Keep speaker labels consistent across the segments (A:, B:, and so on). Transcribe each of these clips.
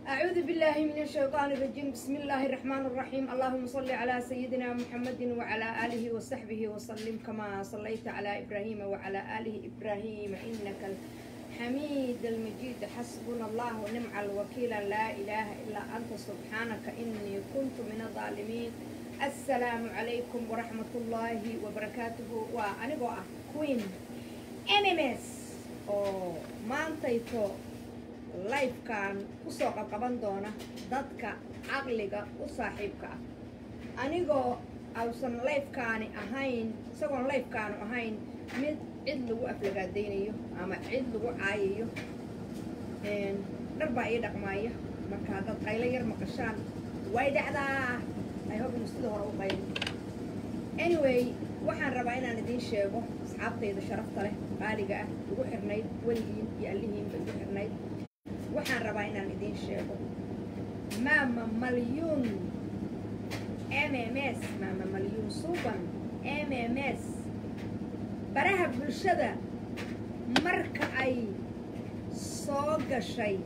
A: أعوذ بالله من الشيطان الرجيم بسم الله الرحمن الرحيم اللهم صل على سيدنا محمد وعلى آله وصحبه وسلم كما صليت على إبراهيم وعلى آله إبراهيم إنك الحميد المجيد حسبنا الله ونعم الوكيل لا إله إلا أنت سبحانك إني كنت من الظالمين السلام عليكم ورحمة الله وبركاته وأنا بقى كوين MMS oo maantayto lifekan kusoo qabqaban doona dadka caqliga u saaxiibka ah anigoo ausan lifekaani ahayn isagoon lifekaanu ahayn mid cid lagu aflagaadaynayo ama cid lagu caayayo dhar baa ii dhaqmaaya marka haddaad qaylo yar maqashaan way dhacdaa ay hob inu sida hore u qaylo anyway waxaan rabaa inaan idiin sheego asxaabtayda sharafta leh qaaliga ah igu xirnayd weligiin iyo allihiinba igu xirnayd waxaan rabaa inaan idiin sheego maama malyuun m m s maama malyuun suuban m m s baraha bulshada marka ay soo gashay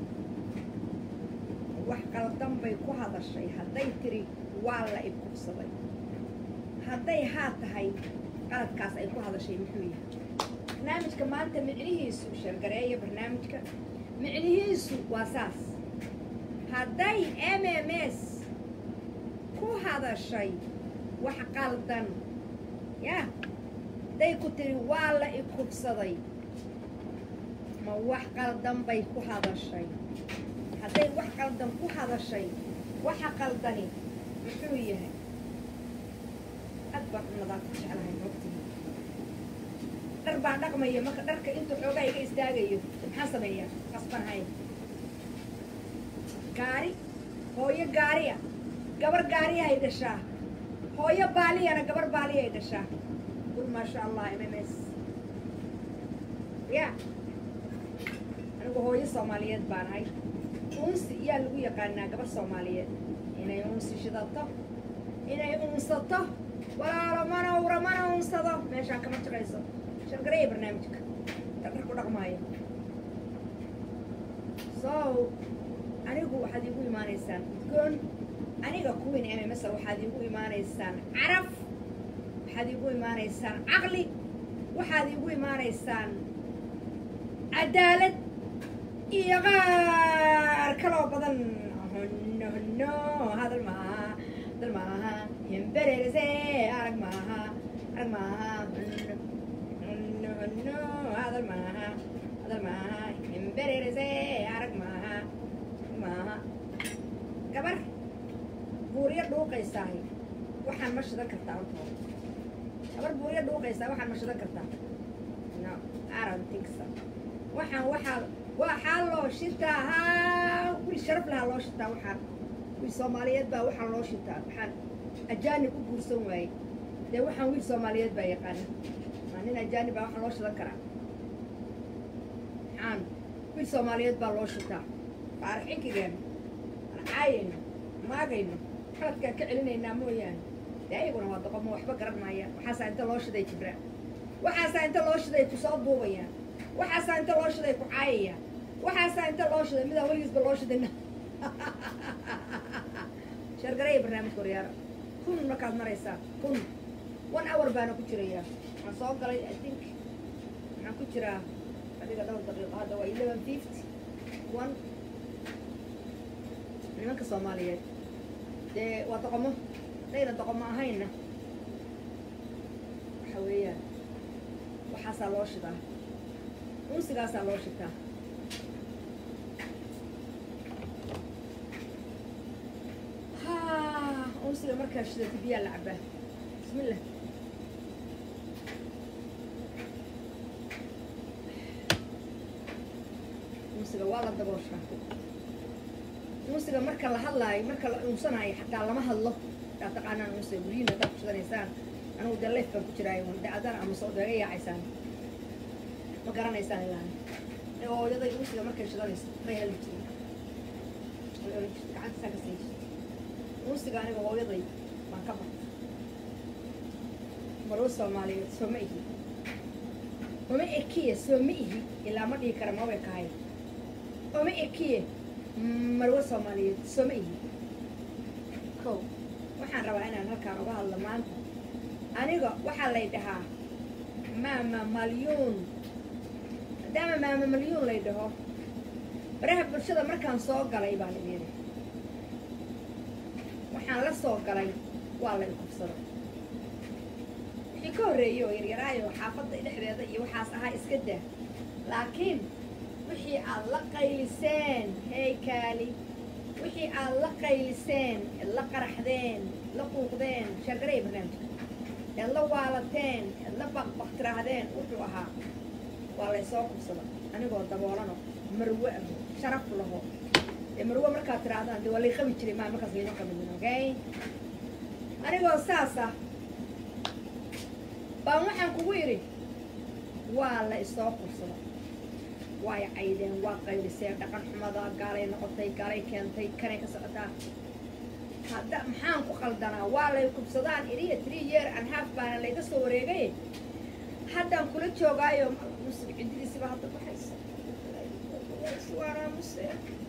A: wax qaldan bay ku hadashay hadday tiri waa la ibkubsaday hadday haa tahay qaladkaas ay ku hadashay muxuu yahay barnaamijka maanta micnihiisu shargareeya barnaamijka micnihiisu waa saas hadday m m s ku hadashay wax qaldan yaa hadday ku tiri waa la ikubsaday ma wax qaldan bay ku hadashay hadday wax qaldan ku hadashay waxa qaldani muxuu yahay aad baan u nadaafad jeclahay moogtihi dhar baan dhaqmaya marka dharka intuu xoogaa iga istaagayo maxaan sameeyaa qasbanhay gaari hooyo gaariya gabar gaariya ay dhashaa hooyo baaliyana gabar baaliya ay dhashaa qul maasha allah m m s ya anigu hooyo soomaaliyeed baan ahay unsi yaa lagu yaqaanaa gabar soomaaliyeed inay unsi shidato inay unsato walaalo mana ura mana unsado meeshaan kama shaqayso shargareeya barnaamijka dhardhar ku dhaqmaayo so anigu waxaad iigu imaanaysaan udgoon aniga kuwin mmsa waxaad iigu imaanaysaan caraf waxaad iigu imaanaysaan caqli waxaad iigu imaanaysaan cadaalad iyo qaar kaloo badan honno honno hadal maaha hadal maaha hembererese arag maaha arag maaha honno honno hadal maaha hadal maaha hembererese arag maaha maaha gabar buuryo dhuuqaysaahi waxaan ma shidan kartaa hortooda gabar buuryo dhuuqaysaa waxaan ma shidan kartaa no aran tinksa waxaan waxaa waxaa loo shitaa haa wiil sharaf lahaa loo shitaa waxaan wiil soomaaliyeed baa waxaan loo shitaa waxaan ajaanib u guursan waayey dee waxaan wiil soomaaliyeed baa yaqaana maa nin ajaanib baa waxaa loo shidan karaa maxaan wiil soomaaliyeed baa loo shitaa faaraxinkigeena aan caayayno maagayno qaladkaan ka celinaynaa mooyaane dee ayaguna waa doqomo waxba garan maayaan waxaasaa inta loo shiday jibra waxaasaa inta loo shiday ku soo duubayaan waxaasaa inta loo shiday ku caayayaan waxaasaa inta loo shiday midaan weligiisba loo shidayna shargareeya barnaamijka horyaara kun markaad maraysaa kun one hour baana ku jirayaa waxaan soo galay i think waxaan ku jiraa adiga dhowr daqiiqo hadda waa eleven fifty one nimanka soomaaliyeed dee waa doqomo hadayna doqomo ahaynna waxa weeyaan waxaasaa loo shidaa unsigaasaa loo shitaa ha unsiga markaa shidata biyaa la cabaa bismillah unsiga waa la dabooshaa unsiga marka la hadlaayo marka la unsanaayo xataa lama hadlo yaa taqaanaan unsiga guryihin haddaad ku shidanaysaan anigu dee leef baan ku jiraayo dacadaan ama soo daga yaacaysaan ma garanaysaan ilaan hooyaday unsiga markay shidanayso may heli jirin way oran jirtay gacantisaa ka siin jirtay unsiga aniga hooyaday baan ka bartay marwo soomaaliyeed soo ma ihi oma ekiye soo ma ihi ilaa ma dhihi kara mabay kahay oma ekiye marwe soomaaliyeed sooma ihi kow waxaan rabaa inaan halkaan uga hadlo maanta aniga waxaa lay dhahaa maama malyuun maadaama maama malyuun lay dhaho baraha bulshada markaan soo galay baan idin waxaan la soo galay waa lay kubsado wixii ka horreeyey oo yaryaraayo xaafadda dhexdeeda iyo waxaas ahaa iska daa laakiin wixii aad la qayliseen hey kaali wixii aad la qayliseen eed la qaraxdeen eed la quuqdeen sheergaray barnaamijka eed la waalateen eed la baqbaq tiraahdeen wuxuu ahaa waa laysoo kubsada anigoo daboolano marwe aho sharaf laho dee marwe markaad tiraahdaan dee waa lay qabi jiray maa markaas layma qabinin okay anigoo saas ah baan waxaan kugu idhi waa la isoo kubsada waay caydeen waa qayliseen dhaqan xumada gaalay noqotay gaalay keentay kanay ka socotaa hadda maxaan ku qaldanaa waa lay kubsadaan iriya three year and half baana layga soo wareegay haddaan kula joogaayo musib cididiisiba hadda baxaysa waanaamuse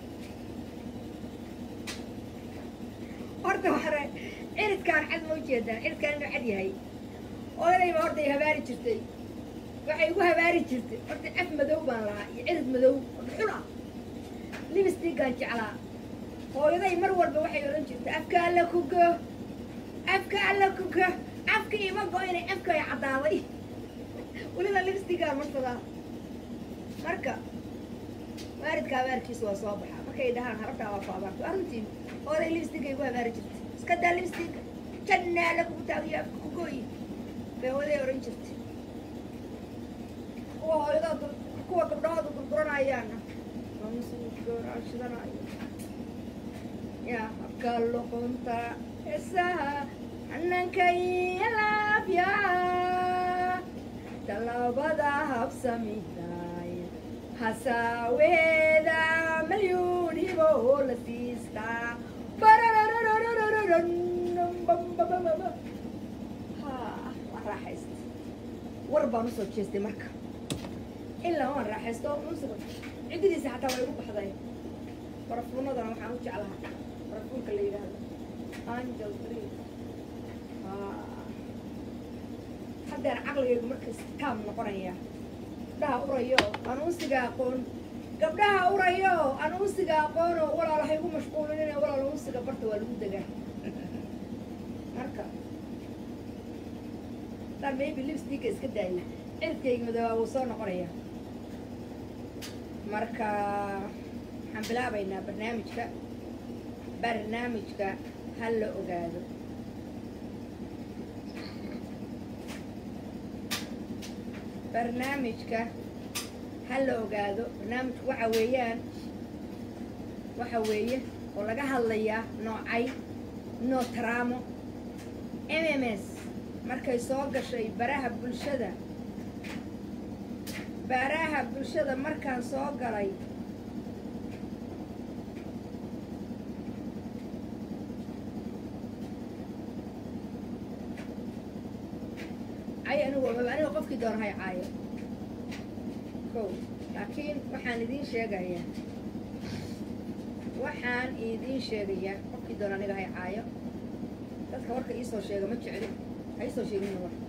A: horta hore ciridkaan cad ma ujeedaan ciridkaan inuu cad yahay odayba horta ay habaari jirtay waxay igu habaari jirtay horta af madow baan lahaa iyo cirid madow xun ah libistigaan jeclaa hooyaday mar walba waxay odhan jirtay afka alla kugo afka alla kugo afka ima go-inay afka ay caddaaday weliba libistigaan marsadaa marka waalidka habaarkiisa waa soo baxaa markay dhahaan harabtaa waa ku abaarta waa runtii hooyaday libistiga igu habaari jirtay iska daa libistiga jannaa lagugu taagiyo afka kugoyi bay hooyaday odhan jirtay kuwa hooyadooda kuwa gabdhahooda gurguranayaana shidanaayo yaa habka luqunta heesaha xananka iyo laabya talaabada habsamiday hasaaweeda malyuun hibo la siistaa ha waan raaxaysta war baan usoo jeestay marka ilaa waan raaxaysto musiga ciddidiisa xataa waa igu baxday barafuunadana waxaan u jeclahaa barafuunka la yidhaahdo angel tree haddeer caqligaygu marka istaam noqonaya gabdhaha urayo aan unsiga aqoon gabdhaha urayo aan unsiga aqoono walaal waxay igu mashquulin walaal unsiga barta waa lagu degaa marka hadaan maybe lipsticka iska daayay cirkayga madoobaa wuu soo noqonaya marka waxaan bilaabaynaa barnaamijka barnaamijka ha la ogaado barnaamijka ha la ogaado barnaamijku waxa weeyaan waxa weeye oo laga hadlayaa noocay nootraamo m m s markay soo gashay baraha bulshada baraha bulshada markaan soo galay cay anigu aniga qofkii doona hay caayo kow laakiin waxaan idiin sheegayaa waxaan idiin sheegayaa qofkii doona aniga hay caayo dadka warka iisoo sheega ma jecli ha iisoo sheegina war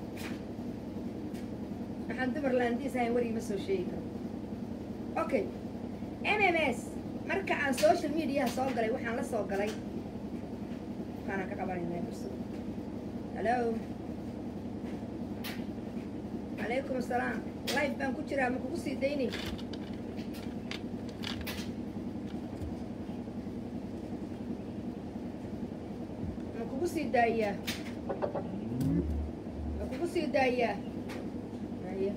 A: waxaan dumar laandiis ahayn war iima soo sheegi karo okay m m s marka aan social mediaha soo galay waxaan la soo galay kaanaan ka qabanaynaa bursada hallo calaykum asalaam life baan ku jiraa ma kugu sii daynay ma kugu sii daayaa ma kugu sii daayaa haya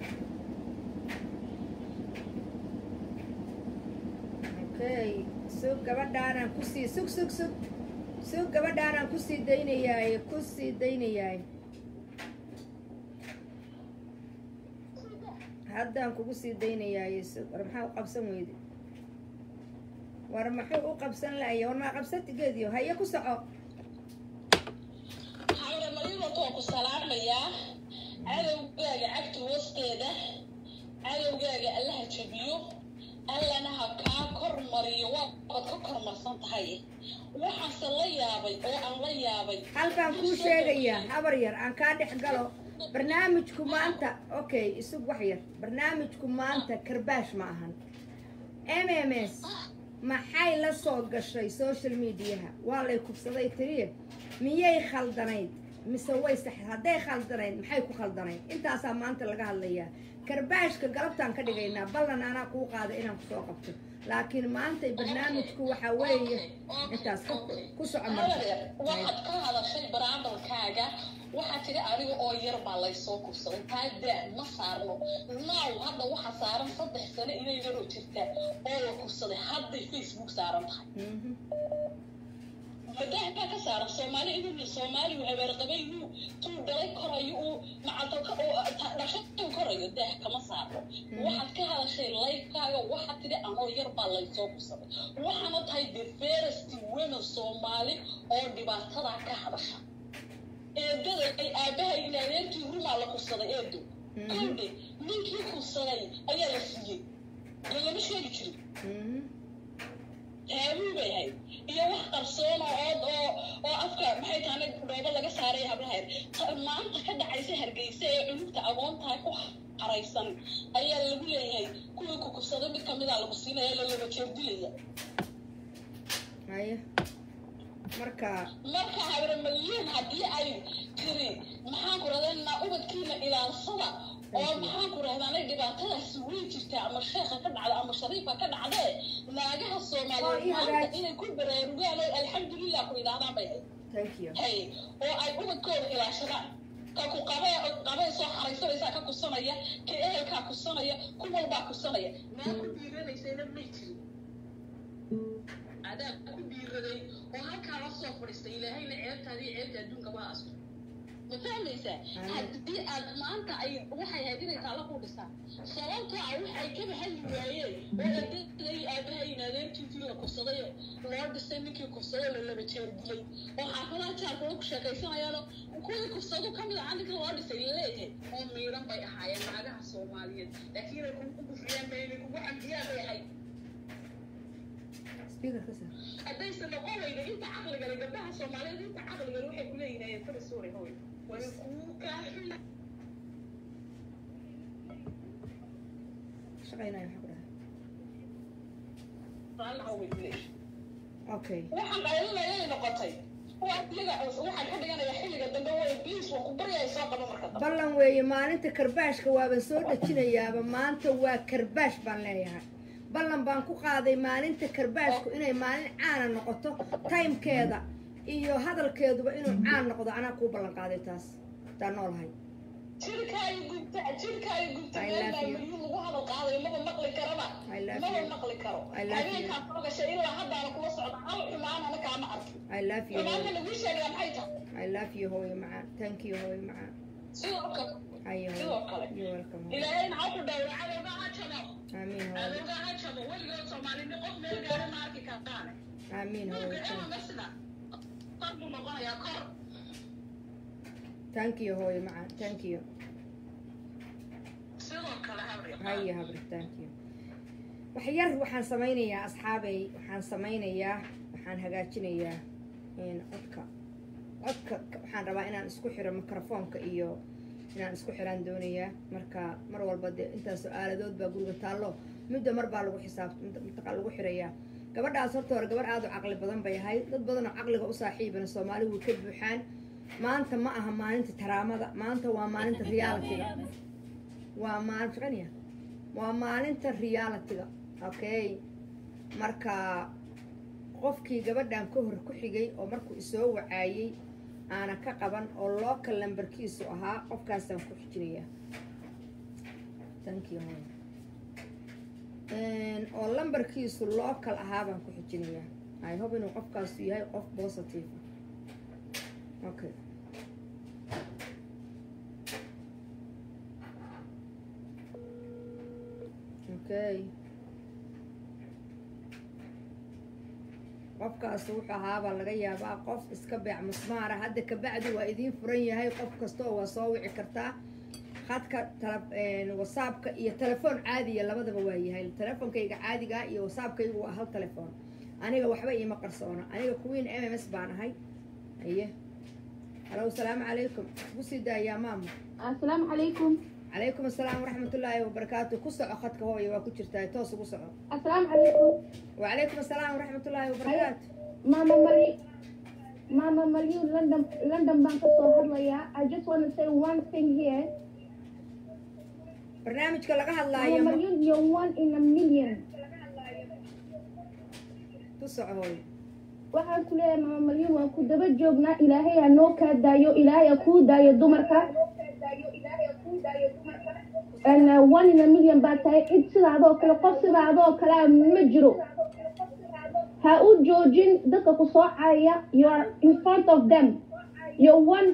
A: okay sug gabadhaanaan kusii sug sug sug sug gabadhaanaan kusii daynayaay kusii daynayaay haddaan kugu sii daynayaay sug war maxaa u qabsan weyde war maxuu u qabsan lahaya war maa qabsatigeediyo haye ku soco
B: hawre mariidanka waa ku salaamayaa cadowgaaga cagta hoosteeda cadowgaaga allaha jabiyo allana ha kaa kor mariyo mariyo waa baad ka kormarsan tahay waxaase la yaabay oo aan la yaabay
A: halkaan kuu sheegayaa habar yar aan kaa dhex galo barnaamijku maanta okay isug wax yar barnaamijku maanta karbaash ma ahan m m s maxay la soo gashay social mediaha waa lay kubsaday tiriye miyay khaldanayd mise way sax hadday khaldanayd maxay ku khaldanayd intaasaa maanta laga hadlayaa karbaashka galabtaan ka dhigaynaa ballan anaa kuu qaada inaan kusoo qabto laakiin maanta barnaamijku waxaa weeye intaas ku ku soco marka
B: habaryar waxaad ka hadashay baraandalkaaga waxaa tiri aniga oo yar baa laysoo kursaday taa daa ma saarno naaw hadda waxaa saaran saddex sano inay yaroo jirtaa oo la kursaday hadday facebook saaran tahay
A: Mhm.
B: madax baa ka saaran soomaali inuu soomaali uu habeerqabay uu tuu dhalay korayo uu macalka dhashatuu korayo daah kama saarno waxaad ka hadashay layfkaaga waxaad tidhi anoo yar baa laysoo kursaday waxaana tahay the fairest women soomaali oo dhibaatadaa ka hadasha eedada ay aabahay in adeerkii rumaa la kursaday eedo kowdhe ninkii kursaday ayaa la siiyey dee lama sheegi jirin
A: Mhm.
B: taabuu bay ahayd iyo wax qarsoon oo ood oo oo afka maxay tahane dhoobo laga saaray hablaheer Ta- maanta ka dhacaysa hargeysa ee cunugta agoontahay ku qaraysan ayaa lagu leeyahay kuwii ku kubsaday mid kamidaa lagu siinaya la laba jeer dilaya
A: haya marka
B: marka habre malyuun haddii ay tiri maxaan ku rahdaa ubadkiina ilaalsada oo maxaan ku rahdaanay dhibaatadaasi way jirtaa ama sheekha ka dhacda ama shariifka ka dhacdee naagaha
A: Oo, ii
B: soomaaliyeed maanta
A: hagaaj.
B: inay ku baraarugaan oo alxamdulilah ku yidhaahdaan bay ahayd
A: thank you
B: hay oo ay ubadkooda ilaashadaan ka ku qabee qabee soo xaraysanaysaa ka kusanaya ka ehelkaa kusanaya ku walbaa kusanaya naa ku dhiiranaysayna may jirin adaa ku dhiiraday oo halkaa la soo fadhiistay ilaahayna ceebtaadii ceebta adduunka waa asto ma fahmaysaa haddii aad maanta ay waxay ahayd inay taala ku dhisaan sababtoo ah waxay kaba hadli waayeen oo adeeday aabahayn adeerkiisii la kursaday loo dhisay ninkii kursaday la laba jeer dilay oo xaafadaha jaarkooda ku sheekaysanayaano kuwii kursado ka mid ah ninka loo dhisay laleeyahay oo miidhan bay ahaayeen naagaha soomaaliyeed laakiin inay kugu gufriyaan bay inay kugu cambiyaan bay ahayd
A: speaker ka saar
B: haddaysan noqon weyda inta caqligale gabdhaha soomaaliyeed inta caqligale waxay ku leeyihin fara suuri hoy way kuu kaaxin
A: shaqaynaya waxaa ku dhahay
B: raalliha way ku leeyihin
A: okay
B: waxaan qaylinayay noqotay waa iyaga waxaan ka dhiganaya xilliga dambe way bliis waa ku baryaya soo qabo marka dambe
A: ballan weeye maalinta karbaashka waaban soo dhejinayaaba maanta waa karbaash baan leeyahay ballan baan ku qaaday maalinta karbaashku inay maalin caana noqoto timekeeda iyo hadalkeeduba inuu caan noqdo anaa kuu ballan qaaday taas taa noolahay
B: jirkaayo gubta jirkaayo gubta
A: I
B: meel
A: love
B: baa
A: you.
B: milyu lagu hadal qaadayo maba maqli karaba
A: I love
B: maba
A: you.
B: maqli karo
A: I love you.
B: habeenkaa soo gashay ilaa haddaana kula socda hal xumaanana kaama arkin
A: i love you
B: xumaanta
A: hooyo.
B: lagu sheegaa maxay tahay
A: i love you hooyo macaan thank you hooyo macaan
B: sidoo kale
A: hayo
B: sidoo
A: hooyo
B: kale
A: you're welcome hooyo.
B: ilaahayna ha ku dhawra cadowga ha jabo
A: amiin hooyo
B: cadowga ha jabo weligood soomaalini qof meel gaara ma arki kartaane
A: amiin hooyo
B: Nuuga ema masna kor buu noqonayaa kor
A: thank you hooyo macaan thank you
B: sidoo kale habri
A: haya habri thank you wax yar waxaan samaynayaa asxaabay waxaan samaynayaa waxaan hagaajinayaa in codka codka waxaan rabaa inaan isku xiro mikrofoonka iyo inaan isku xiraan doonayaa marka mar walba dee intaasoo aaladood baa guriga taallo midda mar baa lagu xisaabta mutaqa lagu xirayaa gabadhaas horta hore gabarh aada u caqli badan bay ahayd dad badan oo caqliga u saaxiibana soomaali way ka buuxaan maanta ma aha maalinta taraamada maanta waa maalinta realityga waa maalin shaqaynaya waa maalinta realityga okay marka qofkii gabadhan ka hor ku xigay oo markuu isoo wacaayey aana ka qaban oo local lambarkiisu ahaa qofkaasaan ku xijinaya thank you hooyo. Een, oo lambarkiisu local ahaa baan ku xijinayaa i hope inuu qofkaasu yahay qof positive ah. okay okay qofkaas wuxuu ahaabaa laga yaabaa qof iska beec musmaara hadda kabacdi waa idiin furan yahay qof kasta oo waa soo wici kartaa khadka tala whatsappka iyo telefoon caadiya labadaba waa yahay telefonkayga caadiga iyo whatsappkaygu waa hal telefoon aniga waxba iima qarsoona aniga queen m m s baan ahay aye halo salaamu calaykum kusii daayaa maama
C: asalaamu calaykum
A: calaykum asalaam waraxmatullaahi wabarakaatu ku soco khadka hooya waa ku jirtaa toos ugu soco
C: asalaamu calaykum
A: wacalaykum asalaam waraxmatullaahi wabarakaatu
C: maama mali maama malyun london london baan ka soo hadlayaa i just want to say one thing here
A: barnaamijka laga
C: maama
A: hadlaayo ma-
C: malyun you're one in a million
A: ku soco hooyo
C: waxaan ku leeyahay maama malyun waan ku daba joognaa ilaahay ha noo kaa daayo ilaahay ha kuu daayo dumarka And, uh, one in a million baa tahay cid sidaadoo kale qof sidaadoo kalea ma jiro ha u joojin dadka ku soo caaya you are in front of them you're one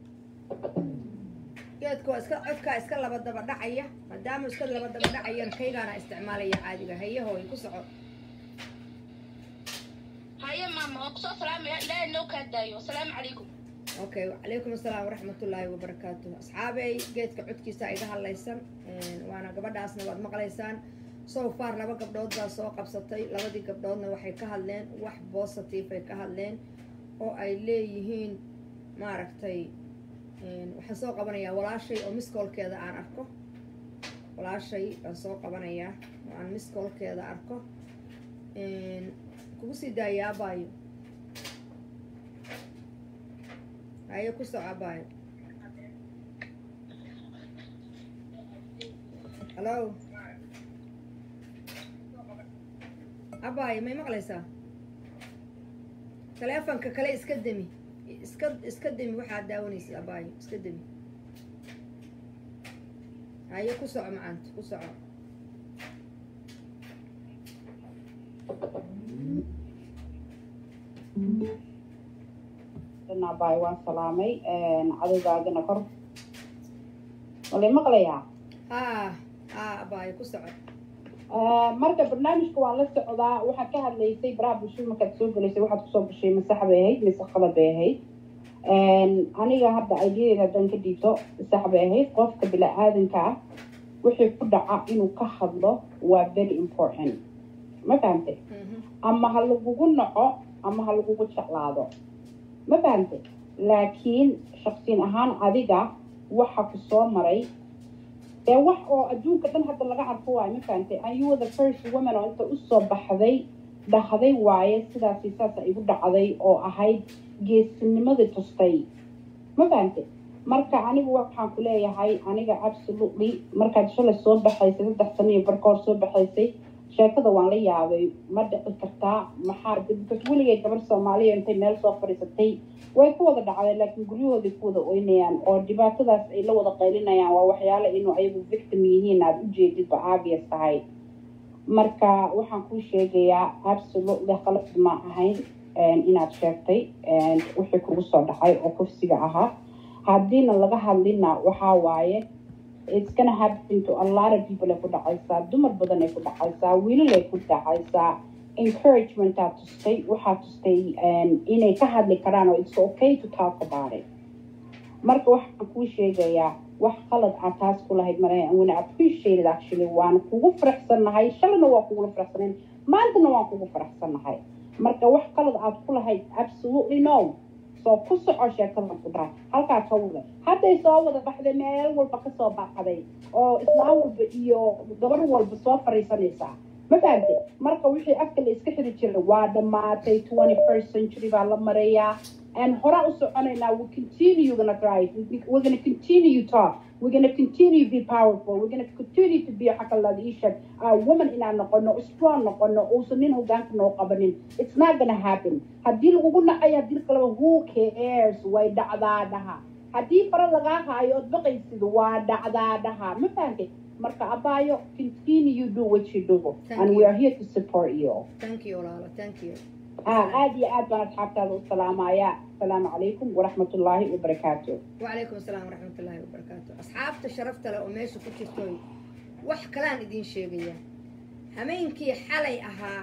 A: geedka waa iska codkaa iska laba daba dhacaya maadaama iska laba daba dhacayana kaygaana isticmaalaya caadiga haye hooyo ku soco
B: haye maama waan kusoo salaamaya ilaahay noo kaa daayo asalaamu calaykum
A: okay wacalaykum asalaam waraxmatullaahi wabarakaatu asxaabey geedka codkiisa iga hadlaysan waana gabadhaasna waad maqlaysaan so far laba gabdhood baa soo qabsatay labadii gabdhoodna waxay ka hadleen wax positive ay ka hadleen oo ay leeyihiin maaragtay waxaan soo qabanayaa walaashay oo miskoolkeeda aan arko walaashay baan soo qabanayaa oo aan miskoolkeeda arko kugu sii daayaa abaayo haye ku soco abaayo hallo abaayo may maqlaysaa taleefonka kale iska demi iska iska demi waxaad daawanaysa abaayo iska demi haye ku soco macaanta ku soco
D: baay waan salaamay cadowgaagana kor walay maqlayaa
A: haa haa abaayo ku soco
D: marka barnaamijka waan la socdaa waxaad ka hadlaysay baraha bulshada markaad soo gelaysay waxaad kusoo gashay masax bay ahayd mise qalad bay ahayd aniga hadda ideyadeeda haddaan ka dhiibto sax bay ahayd qofka bini-aadanka ah wixii ku dhaca inuu ka hadlo waa very important ma fahamtay ama ha lagugu naco ama ha lagugu jeclaado ma fahamtay laakiin shaksiin ahaan adiga waxa ku soo maray ee wax oo adduunka dhan hadda laga arko waayo ma fahamtay and you were the first woman oo inta usoo baxday dhahday waaye sidaasi saasa igu dhacday oo ahayd geesinimadii tustay ma fahamtay marka anigu waxaan ku leeyahay aniga absolutely markaad shalay soo baxaysay saddex sano iyo barka hor soo baxaysay sheekada waan la yaabay ma dhici kartaa maxaa because weligay gabar soomaaliya intay meel soo fadhiisatay way ku wada dhacdeen laakiin guryahooday ku wada oynayaan oo dhibaatadaas ay la wada qaylinayaan waa waxyaale inuu ayagu victim yihiin aada ujeedidba obvious tahay marka waxaan kuu sheegayaa absolutely qalad ma ahayn inaad sheegtay wixii kugu soo dhacay oo kursiga ahaa haddiina laga hadlina waxaa waaye it's gonna happen to a lot of people ay ku dhacaysaa dumar badan ay ku dhacaysaa wiilal ay ku dhacaysaa encouragement aad tustay waxaa tustay inay ka hadli karaan oo it's okay to talk about it marka waxaan kuu sheegayaa wax qalad aad taas ku lahayd mara wana appreciated actually waan kugu faraxsannahay shalayna waa kugula faraxsanayn maantana waan kugu faraxsannahay marka wax qalad aad ku lahayd absolutely no soo ku soco sheekadan ku dhahay halkaa ka wada hadday soo wada baxday meel walba kasoo baxday oo islaam walba iyo gabar walba soo fariisanaysaa ma fahamte marka wixii afka la iska xiri jiray waa dhammaatay twenty first century baa la marayaa and horaa u soconaynaa we continue gonna drive we're gonna continue talk we're gonna continue be powerful we're gonna continue to be xakalada ishag uh, woman inaan noqono strong noqono uusan nin hogaanka noo qabanin it's not gonna happen haddii lagugu nacay haddii kaleba who cares way dhacdaa dhaha haddii fara lagaa haayo ood baqaysid waa dhacdaa dhaha ma fahamtay marka abaayo continue do what you do
A: Thank
D: and
A: you.
D: we are here to support you
A: thank you walaalo thank you
D: ah aad iyo aad baan asxaabtaada u salaamaya asalaamu calaykum waraxmatullaahi wabarakaatu
A: وعليكم السلام ورحمة الله وبركاته أصحابت شرفت له أميش كتشتوي wax kalaan idiin sheegayaa hameenkii xalay ahaa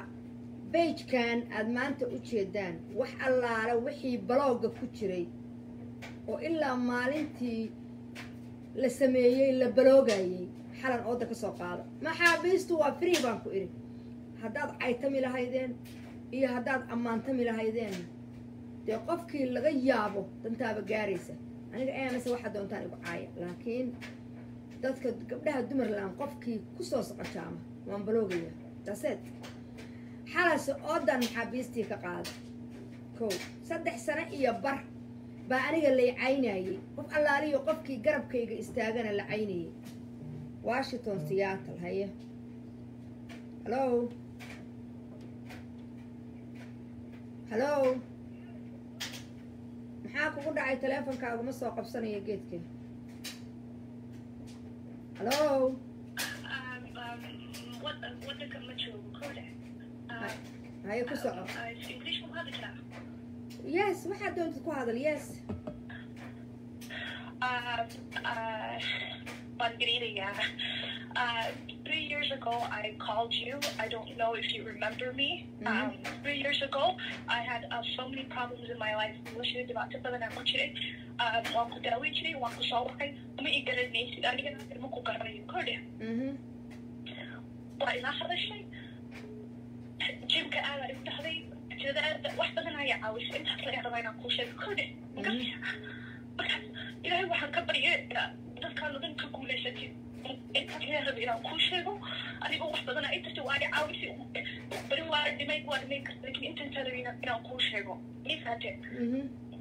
A: beijkan aad maanta u jeedaan wax allaala wixii balooga ku jiray oo ilaa maalintii la sameeyey la baloogayey xalan ooda ka soo qaada maxaabiistu waa free baan ku idhi haddaad caytami lahaydeen iyo haddaad ammaantami lahaydeen dee qofkii laga yaabo dantaaba gaaraysa aniga amase waxaa doontaan igu caaya laakiin dadka gabdhaha dumarland qofkii kusoo socojaama waan baloogaya daseed xalase oodan maxaabiistii ka qaada kow saddex sano iyo bar baa aniga lay caynayey qof allaaliyo qofkii garabkayga istaagana la caynayay washington seattle haye hallo hallo maxaa kugu dhacay teleefonkaaguma soo qabsanaya geedka hallo
E: waddanka ma joogo kole
A: haye ku soco
E: english ma hadli karaa
A: yes waxaad doontid ku hadal yes
E: waan garinayaa Uh, three years ago, I called you. I don't know if you remember me. Um, three years ago, I had uh, so many problems in my life. Noloshayda dhibaato badan aan ku jiray. Um, waan ku daaweyn jiray, waan ku soo waxay. Ma i garanaysid, anigana ilmo ku garanayo. Kordhe,
A: mhm
E: waa ilaa hadashay. Jimka aadaa igu dhahday. Jadaada wax badan ayaa caawisay. Intaas la rabaa inaan kuu sheego. Kordhe, markaas ilaahay waxaan ka baryay dadkaan oo dhan ka guulaysatid. intaas la rabay inaan kuu sheego. Adigoo wax badan ay tartay waa i caawisay. Bari waa dhimay waa dhimay karta laakiin intaan rabay inaan kuu sheego. Ii fahatee.
A: mhm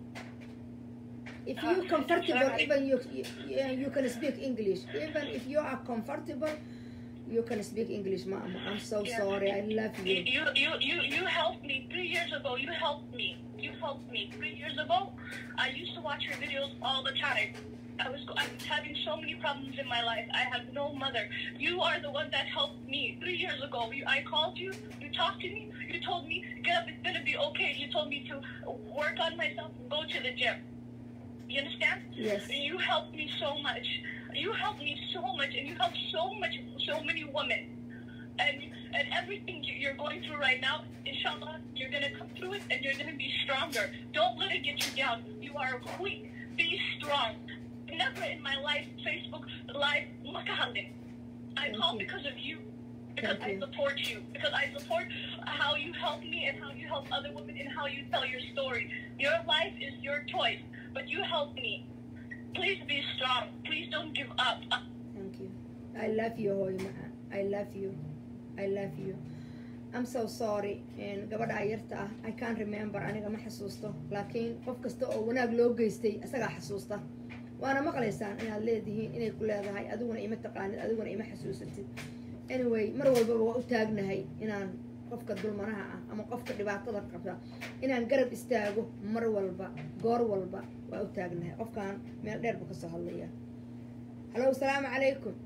A: if you comfortable even you, you you can speak english even if you are comfortable you can speak english mama i'm so
E: Yeah.
A: sorry i love
E: You,
A: you
E: you, you, you, you helped me three years ago. You helped me. You helped me three years ago. I used to watch your videos all the time. I was, I was having so many problems in my life. I have no mother. You are the one that helped me three years ago. You, I called you. You talked to me. You told me, get up, it's gonna be okay. You told me to work on myself, go to the gym. You understand?
A: yes
E: You helped me so much. You helped me so much, and you helped so much, so many women. And and everything you- you're going through right now, inshallah, you're gonna come through it, and you're gonna be stronger. Don't let it get you down. You are a queen. Be strong. Never in my life, Facebook live, makahalin. I
A: Thank
E: call
A: you.
E: because of you. Because
A: Thank
E: I
A: you.
E: support you. Because I support how you help me and how you help other women and how you tell your story. Your life is your choice, but you help me. Please be strong. Please don't give up.
A: thank you i love you hooyo macaan i love you i love you i'm so sorry And gabadha yarta ah i can't remember aniga ma xasuusto laakiin qof kasta oo wanaag loo geystay isagaa xasuusta waana maqlaysaan inaad leedihiin inay ku leedahay adiguna ima taqaanid adiguna ima xasuusatid anyway mar walbaba waa u taagnahay inaan qofka dulmanaha ah ama qofka dhibaatada qabta inaan garab istaago mar walba goor walba waa u taagnahay qofkan meel dheer buu kasoo hadlaya hallo asalaamu calaykum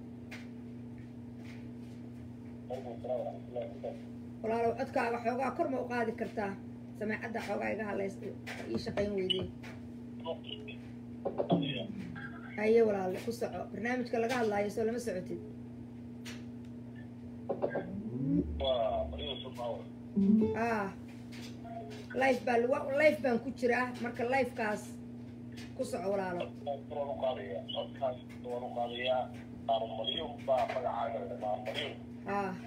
A: walaalow codkaaga xoogaa kor ma u qaadi kartaa sameecadda xoogaa iga hadlays ii shaqayn weydee haye walaale ku soco barnaamijka laga hadlaayo soo lama socotid ah life baa lagu life baan ku jiraa marka lifekaas ku soco walaalo ah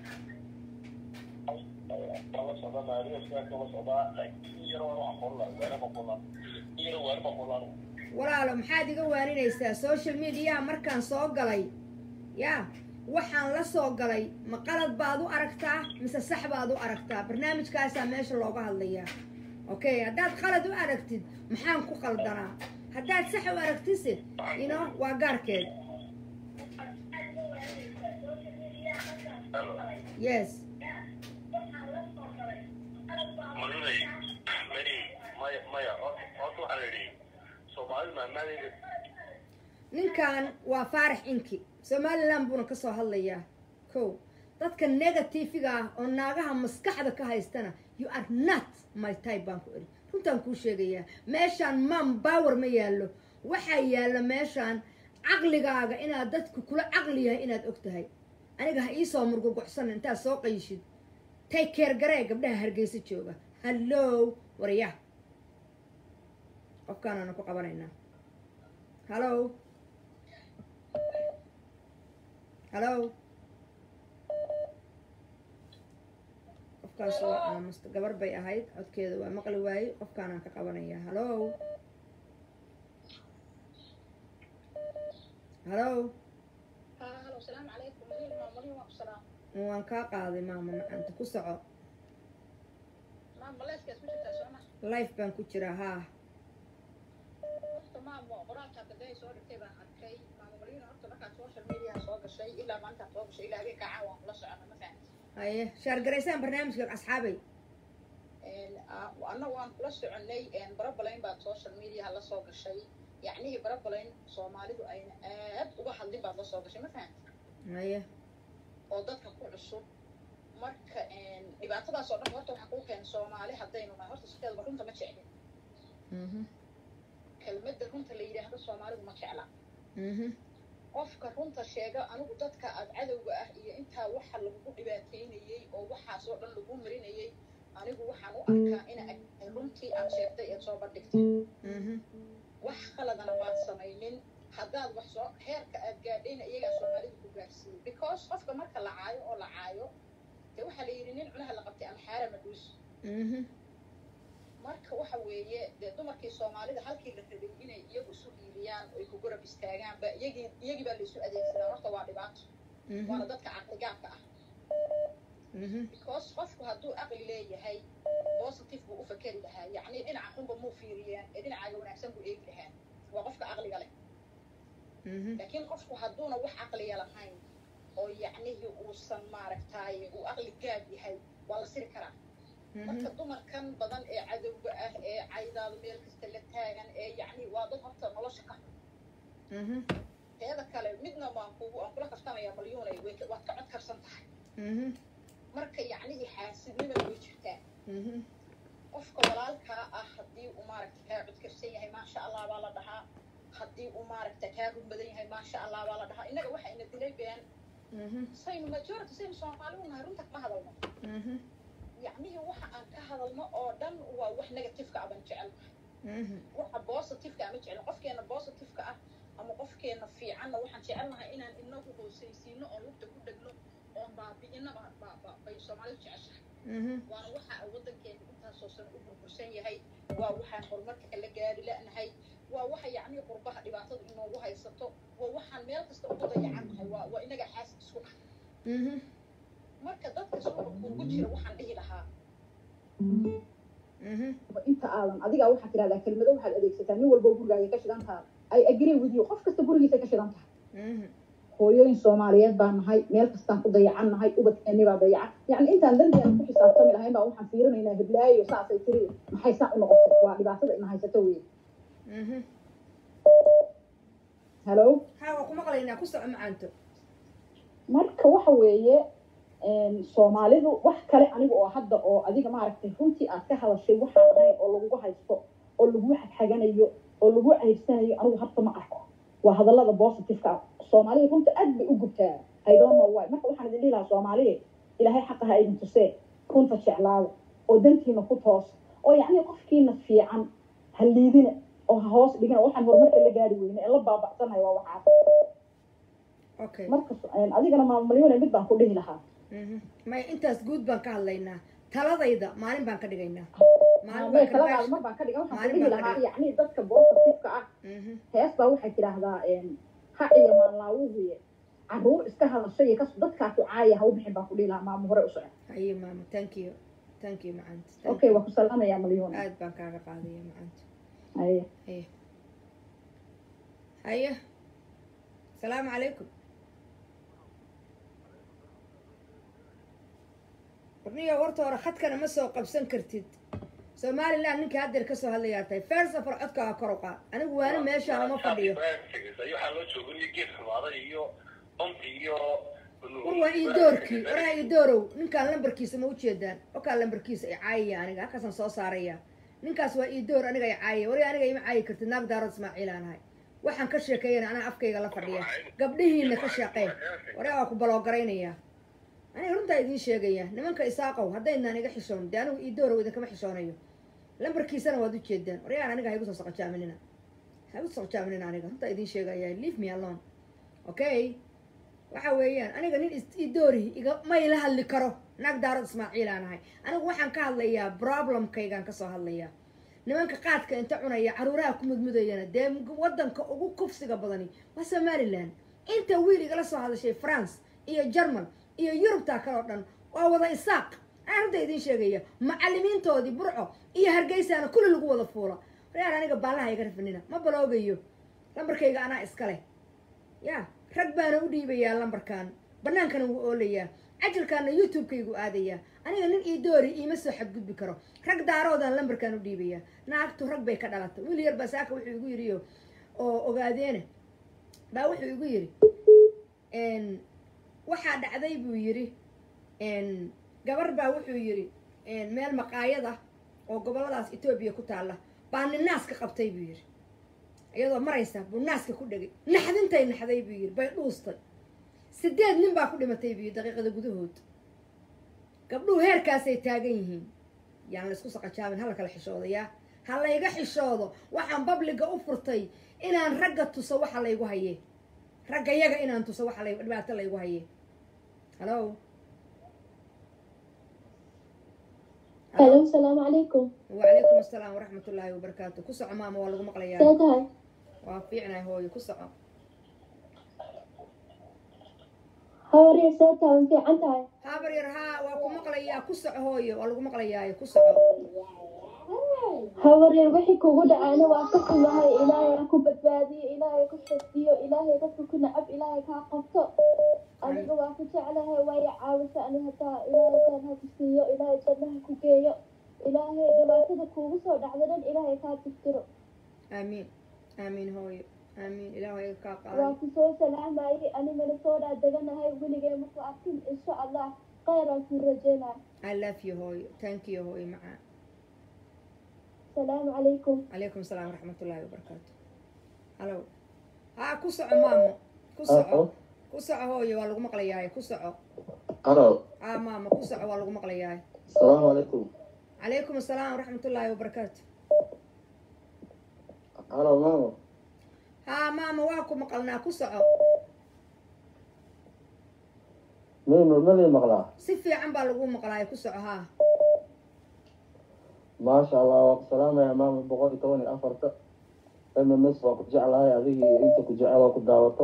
A: walaalo maxaad iga waaninaysaa social mediaha markaan soo galay yaa waxaan la soo galay ma qalad baad u aragtaa mise sax baad u aragtaa barnaamijkaasaa meesha looga hadlayaa okay haddaad qalad u aragtid maxaan ku qaldanaa haddaad sax u aragtise ino waa gaarkeed yes ninkan waa faarax inki somaliland buuna ka soo hadlayaa kow dadka negatifiga ah oo naagaha maskaxda ka haystana you are not my type baan ku eri runtaan kuu sheegayaa meeshaan man power ma yaallo waxaa yaalla meeshaan caqligaaga inaad dadku kula caqli yahay inaad og tahay aniga ha iisoo murgugocsanin intaad soo qayshid take care garee gabdhaha hargeysa jooga hallo warya qofkaanaana ku qabanaynaa hallo hallo qofkaas waa aamusta gabar bay ahayd codkeeda waa maqli waaye qofkaanaan ka qabanaya hallo hallo
E: halo asalaamu calaykum mariin maa mariin waa ku salaam
A: waan kaa qaaday maama macaanta ku soco
E: maa maleeskaas ku jirtaa sooma
A: life baan ku jiraa haa
E: horta maamo qoraalkaa gaday soo dhigtay baan arkay maama mariin horta markaad social media soo gashay ilaa maanta soo gashay ilaa habeenka caawa kula socona ma fahamti
A: haye shaargaraysaan barnaamijka asxaabay
E: anna waan kula soconay barabalayn baad social mediaha la soo gashay yacnihii barabalayn soomaalidu ayna aad uga hadlin baad la soo gashay ma fahamti
A: haye
E: oo dadka ku cusub marka dhibaatadaas oo dhan horta waxaa kuu keenay soomaali haddaynu nahay horta sideedaba runta ma jeclin
A: mhm
E: kelmadda runta la yidhaahdo soomaalidu ma jecla
A: mhm
E: qofka runta sheega anigu dadka aad cadowga ah iyo intaa waxa lagugu dhibaateynayey oo waxaas oo dhan lagu marinayey anigu waxaan u arkaa ina ay runtii aad sheegtay eed soo bandhigtay
A: mhm
E: wax qaladana maad samaynin haddaad wax soo heerka aad gaadhayna iyagaa soomaalida ku gaarsiiyey because qofka marka la caayo oo la caayo dee waxaa la yidhi nin cunaha la qabtay alxaara madhuus
A: mhm
E: marka waxa weeye dee dumarkii soomaalida halkii la rabay inay iyagu isu hiiliyaan oy ku garab istaagaan ba iyagii iyagii baa laysu adeegsadaa horta waa dhibaato waana dadka caqligaabka ah
A: mhm
E: because qofku hadduu aqli leeyahay positive buu u fakeri lahaa yacni dhinaca xunba muu fiiriyaan ee dhinacaaga wanaagsan buu eegi lahaa waa qofka aqliga leh
A: mhm
E: laakiin qofku hadduuna wax aqliya lahayn oo yacnihii uusan maaragtaaye uu aqli gaab yahay waa la siri karaa marka dumarkan badan ee cadowga ah ee caydaada meel kasta la taagan ee yacni waa dad horta nolosha ka xun
A: mhm
E: teeda kale midna waan kugu aan kula kaftamayaa malyuunay way ka- waad ka cod karsan tahay
A: mhm
E: marka yacnihii xaasidnimana way jirtaa
A: mhm
E: qofka walaalkaa ah haddii uu maaragta kaa codkarsan yahay maasha allah baa la dhahaa haddii uu maaragta kaa rugmadan yahay maasha allah baa la dhahaa innaga waxa ina dilay been
A: mhm
E: saynu majority saynu soomaali u nahay runta kama hadalno
A: mhm
E: yacnihii waxa aan ka hadalno oo dhan waa wax negativeka ah baan jecel
A: mhm
E: waxa positiveka ama jecel qofkeena positiveka ah ama qofkeena fiicanna waxaan jecelnahay inaan inagu hoosaysiino oo lugta ku dhegno oon baabi'ina ba- ba- ba- bay soomaalidu jeceshahay
A: mhm
E: waana waxa ay waddankeena intaasoo sano u burbursan yahay waa waxaan horumarka kala gaari la'nahay waa waxa yacni qurbaha dhibaatadu inoogu haysato waa waxaan meel kasta ugu dayacan nahay waa waa inaga xaasid isku ah
A: mhm
E: marka dadka suuqa kuugu jira waxaan dhihi lahaa
A: mhm
D: inta aadan adigaa waxaad tidhahdaa kelmado waxaad adeegsataa nin walbo gurigaaga ka shidan tahay ay agree with you qof kasta gurigiisa ka shidan tahay
A: mhm
D: hooyooyin soomaaliyeed baa nahay meel kastaan ku dayacan nahay ubadkeeni baa dayacan yacni intaan dandeena ku xisaabtami lahayn baa waxaan fiirinaynaa hiblaayo saasay tiri maxay saa u noqotay waa dhibaatada ina haysato wey
A: mhm
D: halo
A: haa waa ku maqlaynaa ku soco macaanto
D: marka waxa weeye soomaalidu wax kale aniga oo hadda oo adiga maaragtay runtii aad ka hadashay waxaan ahayn oo lagugu haysto oo lagu xagxaganayo oo lagu cayrsanayo anigu harta ma arko waa hadallada positiveka ah soomaalida runta aad bay u gubtaa i don't know why marka waxaan idin dhihi lahaa soomaaliya ilaahay xaqa ha idin tusee runta jeclaada oo dantiina ku toos oo yacni qofkiina fiican ha liidina oo ha hoos dhigina waxaan horumarka la gaari weyne ee la baaba'sanayo waa waxaas
A: okay
D: marka adigana maamulyoone mid baan ku dhihi lahaa
A: mhm maya intaas guud baan ka hadlaynaa taladayda maalin baan ka dhigaynaa maalin
D: may
A: baan ka
D: taladaada
A: dhigaynaa
D: mar baan ka dhigan waxaan ku
A: maalin
D: dhihi
A: baan ka
D: lahaa
A: dhigan.
D: yacni dadka positiveka ah
A: mhm
D: hees baa waxay tidhaahdaa hac iyo maanlaawuhuye caruur iska hadashay iyo kas dadkaa ku caaya ha u bixin baan ku dhihi lahaa maamo hore u socon
A: haye maama thank you thank you macaanta Thank
D: okay
A: you.
D: waa ku salaamayaa malyoon
A: aad baan kaaga qaadaya macaanta
D: Haye.
A: haye haye asalaamu calaykum warniyo warta hore khadkana ma soo qabsan kartid somaliland ninkii haddeer kasoo hadlayaa tahay first of all codkaaga kor u qaad anigu waana meeshaan uma fadhiyo
F: waxaa loo jooga iyo geed xumaaday iyo bamti iyo
A: war waa ii doorkii waraa ii doorow ninkaan lambarkiisa ma ujeedaan okaa lambarkiisa ay caayaya aniga halkaasaan soo saaraya ninkaas waa ii door aniga ay caayaya wari aniga ima caayi kartid naag daarood ismaaciil aan ahay waxaan ka sheekeeyana anaa afkayga la fadhiya gabdhihiina ka shaqee waraa waa ku baloogaraynaya aniga runtaa idiin sheegaya nimanka isaaqow haddaydnaan iga xishoon dee anigu ii doorow idinkama xishoonayo lambarkiisana waad ujeedaan waryaan aniga ha igu soo soqojaaminina ha igu soo soqojaaminina aniga runtaa idiin sheegaya leave me alone okay waxa weeyaan aniga nin is- idoorihi iga ma ila hadli karo naag daarad ismaaciilaan ahay anigu waxaan ka hadlayaa problemkaygaan kasoo hadlayaa nimanka qaadka inta cunaya caruuraha ku mudmudayana dee wadanka ugu kufsiga badani waa somalilan inta wiil igala soo hadashay france iyo german iyo yurubtaa kale oo dhan waa wada isaaq aan hadda idiin sheegaya macalimiintoodii burco iyo hargeysaana kulli lagu wada fuula reer aniga baallaha iga rafanina ma baloogayo lambarkayga anaa iska leh ya rag baana u dhiibayaa lambarkan bannaankana wuu oolayaa cajalkaana youtube-kaygu aadayaa aniga nin ii doori iima soo xadgudbi karo rag daaroodaan lambarkan u dhiibayaa naagtu rag bay ka dhalatay wiil yar baa saaka wuxuu igu yidhi oo- oo ogaadeena baa wuxuu igu yidhi n waxaa dhacday buu yidhi n gabar baa wuxuu yidhi n meel maqaayad ah oo gobolladaas etoobiya ku taalla baa nin naaska qabtay buu yidhi iyadoo maraysa buu naaska ku dhegay naxdintay naxday buu yidhi bay dhuustay sideed nin baa ku dhimatay buu yidhi daqiiqada gudahood gabdhuhu heerkaasay taagan yihiin yaan la isku saqajaabin hala kala xishoodayaa ha layga xishoodo waxaan babliga u furtay inaan ragga tuso waxa laygu haye ragga yaga inaan tuso waxa lay dhibaato laygu haye halo
C: Hello, salaamu calaykum.
A: wacalaykum asalaam waraxmat ullaahi wabarakaatu ku soco maama waa lagu maqlayaa
C: See tahay?
A: waa fiicnay hooyo ku soco
C: Hawariya see tahay? Ma fiican tahay?
A: habar yar haa waa ku maqlayaa ku soco hooyo waa lagu maqlayaayo ku soco
C: Hawariya wixii kugu dhacayna waa ka xumahay. Ilaahay ha ku badbaadiyo, Ilaahay ku xifdiyo, Ilaahay dadka ku nacab, Ilaahay kaa qabto. Aniga waa ku jeclahay, waa i caawisa ani hataa Ilaahay khayr ha ku siiyo, Ilaahay janno ha ku geeyo. Ilaahay dhibaatada kuugu soo dhacda dhan Ilaahay kaa tirtiro.
A: aamiin aamiin hooyo aamiin ilaahay kaa
C: waa
A: qaadi
C: ku soo salaamayay anigana soo dhaa deganahay weligay marku arkin insha allah khayraan kuu rajeynaa
A: i love you hooyo thank you hooyo macaa
C: salaamu calaykum
A: calaykum salaam waraxmat ullaahi wabarakaatu halo haa ku soco maamo ku soco ku soco hooyo waa lagu maqlayaaye ku soco
G: Hello.
A: haa maama ku soco waa lagu maqlayaaye
G: Assalamu alaikum.
A: calaykum asalaam waraxmat ullaahi wabarakaatu
G: Hello, mama.
A: haa maama waa ku maqalnaa ku soco
G: Mimi mali maqlaa.
A: si fiican baa lagu maqlaaye ku soco haa
G: Maasha Allah, waa ku salaamaya mama boqol iyo toban iyo afarta. MMS waa ku jeclahay adiga iyo inta ku jecel waa ku daawato.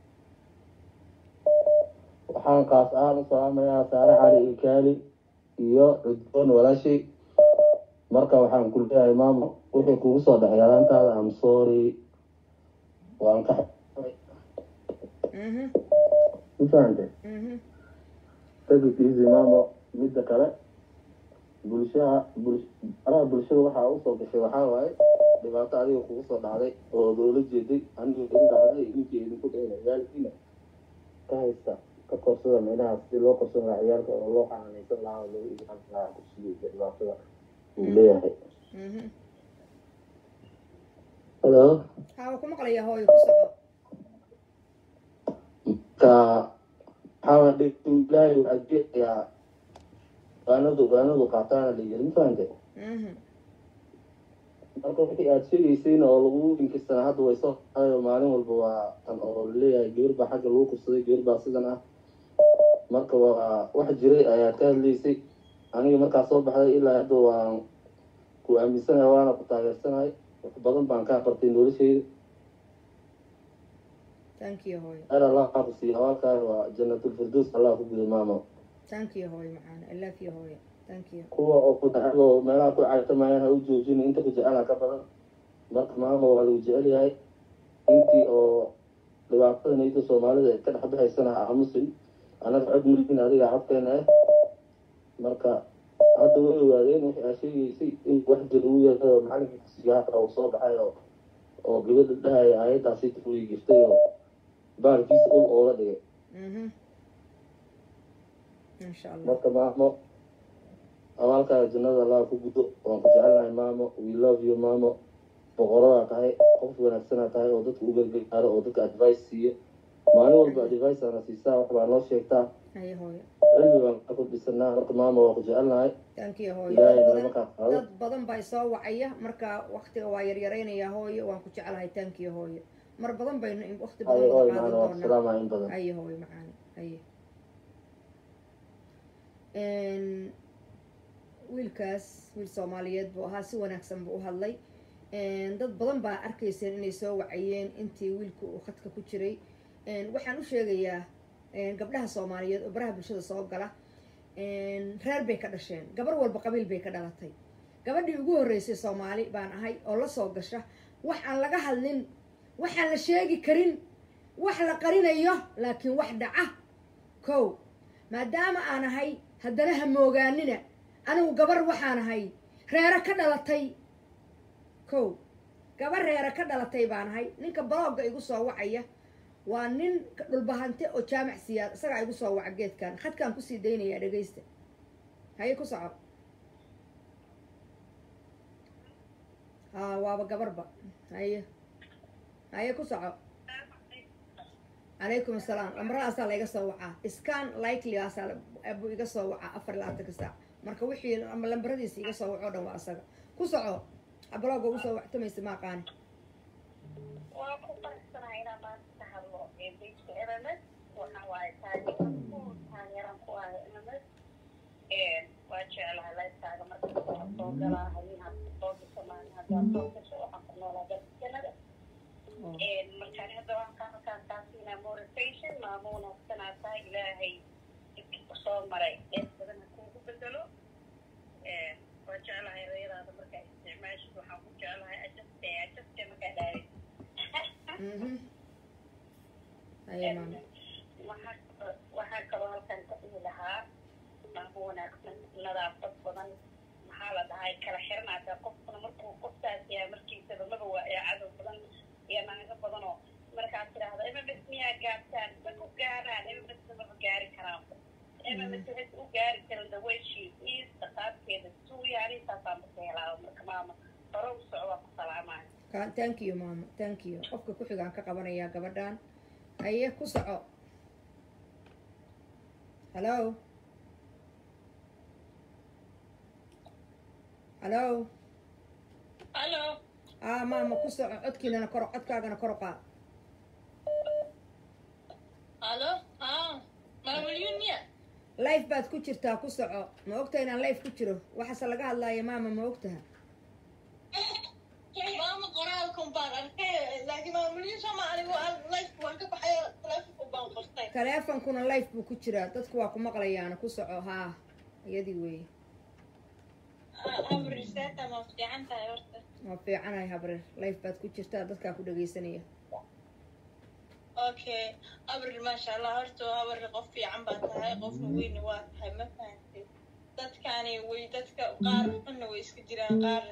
G: Waxaan qaas ahaan u salaamayaa Saare Cali iyo Kaali iyo Cudboon walaashay. Marka waxaan ku leeyahay mama wixii kugu soo dhacay yaraantaada I'm sorry. Waan ka
A: mhm
G: Ma fahantay?
A: mhm
G: take it easy mama midda kale bulshaha bul araha bulshada waxaa usoo gashay waxaa waaye dhibaato adiga kugu soo dhacday oo loola jeeday aniga igu dhacday ninkii idinku dhayna ciyaalkiina ka haysta ka korsada meelaha sidii loo korsan lahaa ciyaalka oo loo xanaanaysan lahaa oo loogu ilaalin lahaa kursiga dhibaatada uu leeyahay
A: mhm
G: hello
A: haa waa ku maqlayaa hooyo ku soco
G: ka waxaa waa dhigtu ilaahay uu adeecayaa waanadu waanadu qaataana la yiri ma fahantay
A: mhm
G: marka wixii aada sheegaysayna oo lagu inkistana hadda way soo ayo maalin walba waa tan oo laleeyahay gabar baa xagga lagu kursaday gabar baa sidan ah marka waa wax jiray ayaad ka hadlaysay aniga markaa soo baxday ilaa hadda waan ku aaminsanahay waana ku taageersanahay wax badan baan ka bartay noloshayda
A: thank you hooyo
G: heer allah aa ku siiya awaalkaaga waa janatulfirdows allah ku guda maamo
A: thank you hooyo macaana i love you hooyo thank you
G: kuwa oo ku dacdo meelaha ku caytamayaan ha u joojin inta ku jecela ka badan marka maama waa lagu jecel yahay intii oo dhibaatada nayda soomaalida ka dhex baxaysana ha aamusin anaga cod mulkin adiga codkeena ah marka hadda way ogaadeen wixii aa sheegaysay in wax jir uu yahay oo macalinkii kusiga hata uu soo baxay oo oo gabadha dhahaya aayaddaasi way giftay oo baalkiisa ul ooga dhigay
A: mhm insha allah
G: marka maamo abaalkaaga jannada allah ku gudo waan ku jecelnahay maamo we love you maamo boqoradaa tahay qof wanaagsanaa tahay oo dadka u gargaaro oo dadka advice siiyo maalin walba advice ana siisaa wax baa noo sheegtaa
A: haye hooyo
G: cilmi baan ka kordhisanaa marka maama waa ku jecelnahay
A: thank you hooyo
G: ilaahay
A: dad
G: nagama
A: badan
G: kaa qaado
A: dad badan baa isoo wacaya marka waktiga waa yaryaraynayaa hooyo waan ku jeclahay thank you hooyo mar badan baynu waqti
G: haye
A: badan
G: oo
A: wada
G: imaano
A: qaadan
G: waa
A: doonaa
G: salaama in badan
A: haye hooy macaani haye Een, wiilkaas wiil soomaaliyeed buu ahaa si wanaagsan buu u hadlay Een, dad badan baa arkayseen inay soo wacayeen intii wiilku uu khadka ku jiray Een, waxaan u sheegayaa een, gabdhaha soomaaliyeed oo baraha bulshada soo gala Een, reer bay ka dhasheen gabar walba qabiil bay ka dhalatay gabadhii ugu horreysay soomaali baan ahay oo la soo gasha wax aan laga hadlin waxaan la sheegi karin wax la qarinayo laakiin wax dhaca kow maadaama aan ahay haddana ha moogaanina anigu gabar waxaan ahay reero ka dhalatay kow gabar reero ka dhalatay baan ahay ninka balooga igu soo wacaya waa nin dhulbahante oo jaamac siyaad isagaa igu soo waca geedkan khadkaan kusii daynayaa dhegaysta haye ku soco haa waaba gabarba haye haye ku soco calaykum asalaam lambaradaasaa la iga soo wacaa scan likelyaasaa buu iga soo wacaa afar iyo labaatanka saac marka wixii ama lambaradiisa iga soo waco o dhan waa asaga ku soco abalooga ugu soo wactamaysa ma aqaani
E: waa ku faraxsanahay inaan maanta ka hadlo ee bejka mms waxa waaye taageeran ku taageeran ku ah mms waa jeclahay lifetaaga marka waa soo galaa habeen hadda soo gasho maalin haddaa soo gasho waxaan ku noolaa dalka canada markaan hadda waan ka halkaan taasiina motivation maamo wanaagsanaa tahay ilaahay dhibkii ku soo maray dheer badan ha kuugu bedelo waa jeclahay erayadaada markaa isticmaashid waxaan ku jeclahay ajaste ajaste markaa dhaarin
A: mhm haye maama
E: waxaa waxaa kaloo halkan ka dhihi lahaa maamo wanaagsan nadaafad badan maxaa la dhahay kala xirnaata qofkuna markuu qofkaas yahay markiisaba maba waa ee cadow badan iyo naago badanoo markaad tidhaahdo mms miyaa gaartaan ma ku gaaraan mms maba gaari karaan mms waxay u gaari karin the way she is dhaqaabkeeda suuya arintaasaa marka helaa marka maama hore u soco waa ku salaamaya
A: Ka- thank you maama thank you qofka ku xigaan ka qabanayaa gabadhan haye ku soco hallo hallo
B: hallo
A: ah maama ku soco codkiinana koro codkaagana kor u qaad
B: hallo haa maamulyunya
A: life baad ku jirtaa ku soco ma ogtaha inaan life ku jiro waxaase laga hadlaaya maama ma ogtaha
B: maama qoraalkan baan arkay laakiin maamulyun sama anigu aan life waan ka baxay telefonku baan qortay
A: taleefonkuna life buu ku jiraa dadku waa ku maqlayaana ku soco haa iyadii weeye
B: amriseeta ma fiican tahay horta
A: waa fiicanahay habreer life baad ku jirtaa dadkaa ku dhagaysanaya
B: okay abril maasha allah horta abril qof fiican baa tahay qofna weyna waa tahay ma fahantay dadkani way dadka qaar xunna way iska jiraan qaar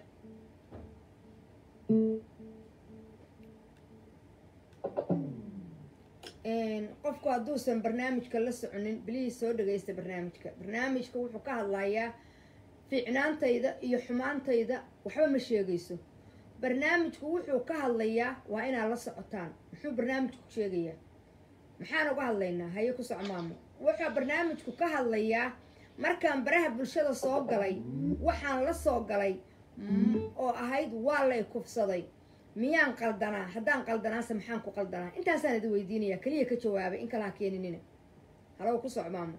A: qofku hadduusan barnaamijka la soconin bilihiis soo dhagaysta barnaamijka barnaamijka wuxuu ka hadlayaa fiicnaantayda iyo xumaantayda waxba ma sheegayso barnaamijku wuxuu ka hadlayaa waa inaad la socotaan muxuu barnaamijku sheegayaa maxaan uga hadlaynaa haye ku soco maamo wuxuu barnaamijku ka hadlayaa markaan baraha bulshada soo galay waxaan la soo galay mm, oo ahayd waa lay kufsaday miyaan qaldanaa haddaan qaldanaase maxaan ku qaldanaa intaasaan idin weydiinaya keliya ka jawaabay in kalaha keeninina halow ku soco maamo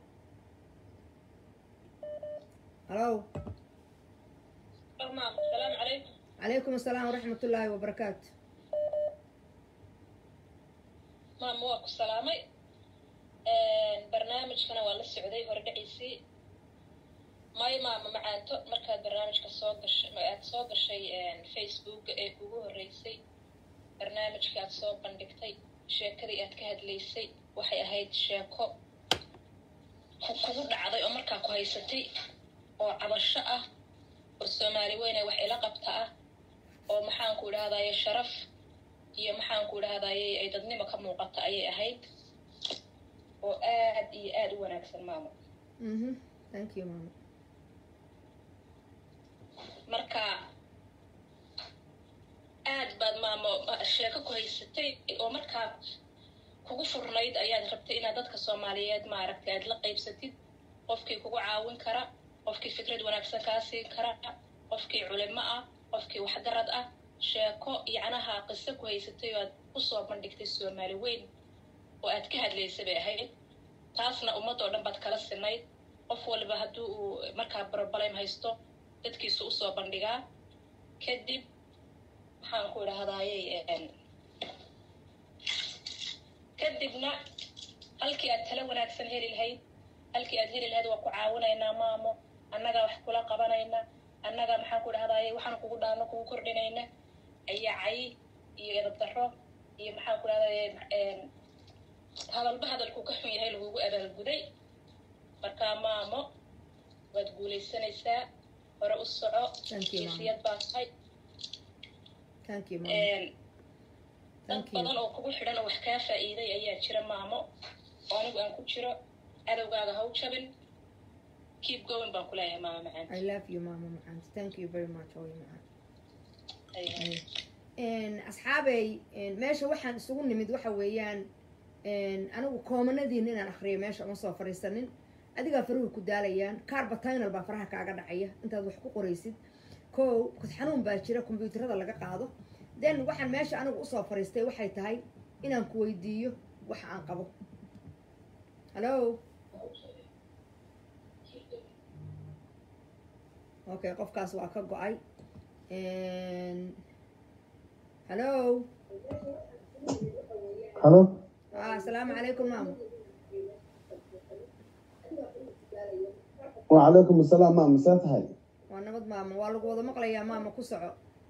A: halow
B: maam asalaamu calaykum
A: calaykum asalaam waraxmatullaahi wabarakaatu
B: maam waa ku salaamay barnaamijkana waa la socday hore dhaciisii may maama macaanto markaad barnaamijka soo gashay aad soo gashay facebooka ee kugu horreysay barnaamijka aad soo bandhigtay sheekadii aad ka hadlaysay waxay ahayd sheeko ku- kugu dhacday oo markaa ku haysatay oo cabasho ah oo soomaali weyne wax ila qabta ah oo maxaanku idhahdaye sharaf iyo maxaanku idhahdaye ay dadnimo ka muuqata ayay ahayd oo aad iyo aad u wanaagsan maamo
A: mhm thank you maamo
B: marka aad baad maamo sheeko ku haysatay oo markaa kugu furnayd ayaad rabtay inaad dadka soomaaliyeed maaragtay aad la qaybsatid qofkii kugu caawin kara qofkii fikrad wanaagsan kaa siin kara qofkii culimo ah qofkii waxgarad ah sheeko yacnaha qiso ku haysatay oo aad usoo bandhigtay soomaali weyn oo aad ka hadlaysa bay ahayd taasna ummad oo dhan baad kala sinayd qof waliba haddii uu markaa barbalem haysto dadkiisa usoo bandhigaa kadib maxaan ku idhahdayey kadibna halkii aad tala wanaagsan heli lahayd halkii aad heli lahayd waa ku caawinaynaa maamo annagaa wax kula qabanayna annagaa maxaan ku idhahdaye waxaan kugu dhaano kugu kordhinayna ayaa cay iyo edab darro iyo maxaan ku idhahdaye hadalba hadalku ka xun yahay lagugu abaalguday markaa maamo waad guulaysanaysaa hore u soco
A: Thank you, Mama.
B: jinsiyad baa tahay
A: thank you mom
B: dad
A: Thank you.
B: badan oo kugu xidhan oo wax kaa faa'iiday ayaa jira maamo oo anigu aan ku jiro cadowgaaga ha u jabin keep going baan ku leeyahay maamo macaan
A: i love you mama macaan thank you very much hooyo macaan
B: Ay-
A: Een, asxaabey een, meesha waxaan isugu nimid waxa weeyaan een, anigu koomanadiina inaan akriyo meesha uma soo fariisanin adigaa faruhu ku daalayaan carbatinal baa faraha kaaga dhacaya intaad wax ku qoraysid kow kod xanuun baa jira kombyuutarada laga qaado then waxaan meesha anigu usoo fariistay waxay tahay inaan ku weydiiyo waxa aan qabo hallo okay qofkaas waa ka go-ay Een, hallo
H: halo
A: ah asalaamu calaykum maamo
H: wacalaykum asalaam maa masee tahay
A: waa nabad maamo waa lagu wada maqlayaa maamo ku soco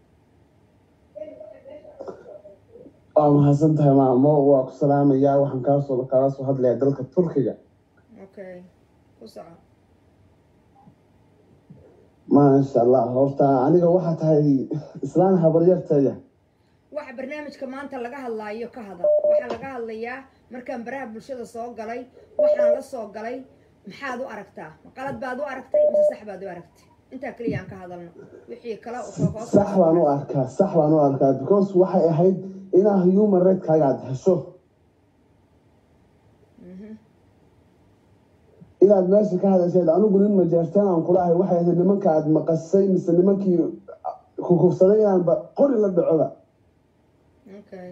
H: waa mahadsan tahay maamo waa ku salaamayaa waxaan kaasoo kala soo hadlayaa dalka turkiga
A: okay ku soco
H: maasha allah horta aniga waxaa tahay islaan habaryartaya
A: waxa barnaamijka maanta laga hadlaayo ka hadal waxaa laga hadlayaa markaan baraha bulshada soo galay waxaan la soo galay maxaad u aragtaa ma qalad baad u aragtay mise sax baad u aragtay intaa keliya aan ka hadalno wixii kale oo hoos
H: sax baan u arkaa sax baan u arkaa because waxay ahayd inaa human rightskaaga aad hesho
A: Mhm.
H: inaad meesha ka hadasheed anigu nin majeertaan aan kula ahay waxay ahayd nimanka aad maqasay mise nimankii kukufsaday inaanba qori la dhacoba
A: okay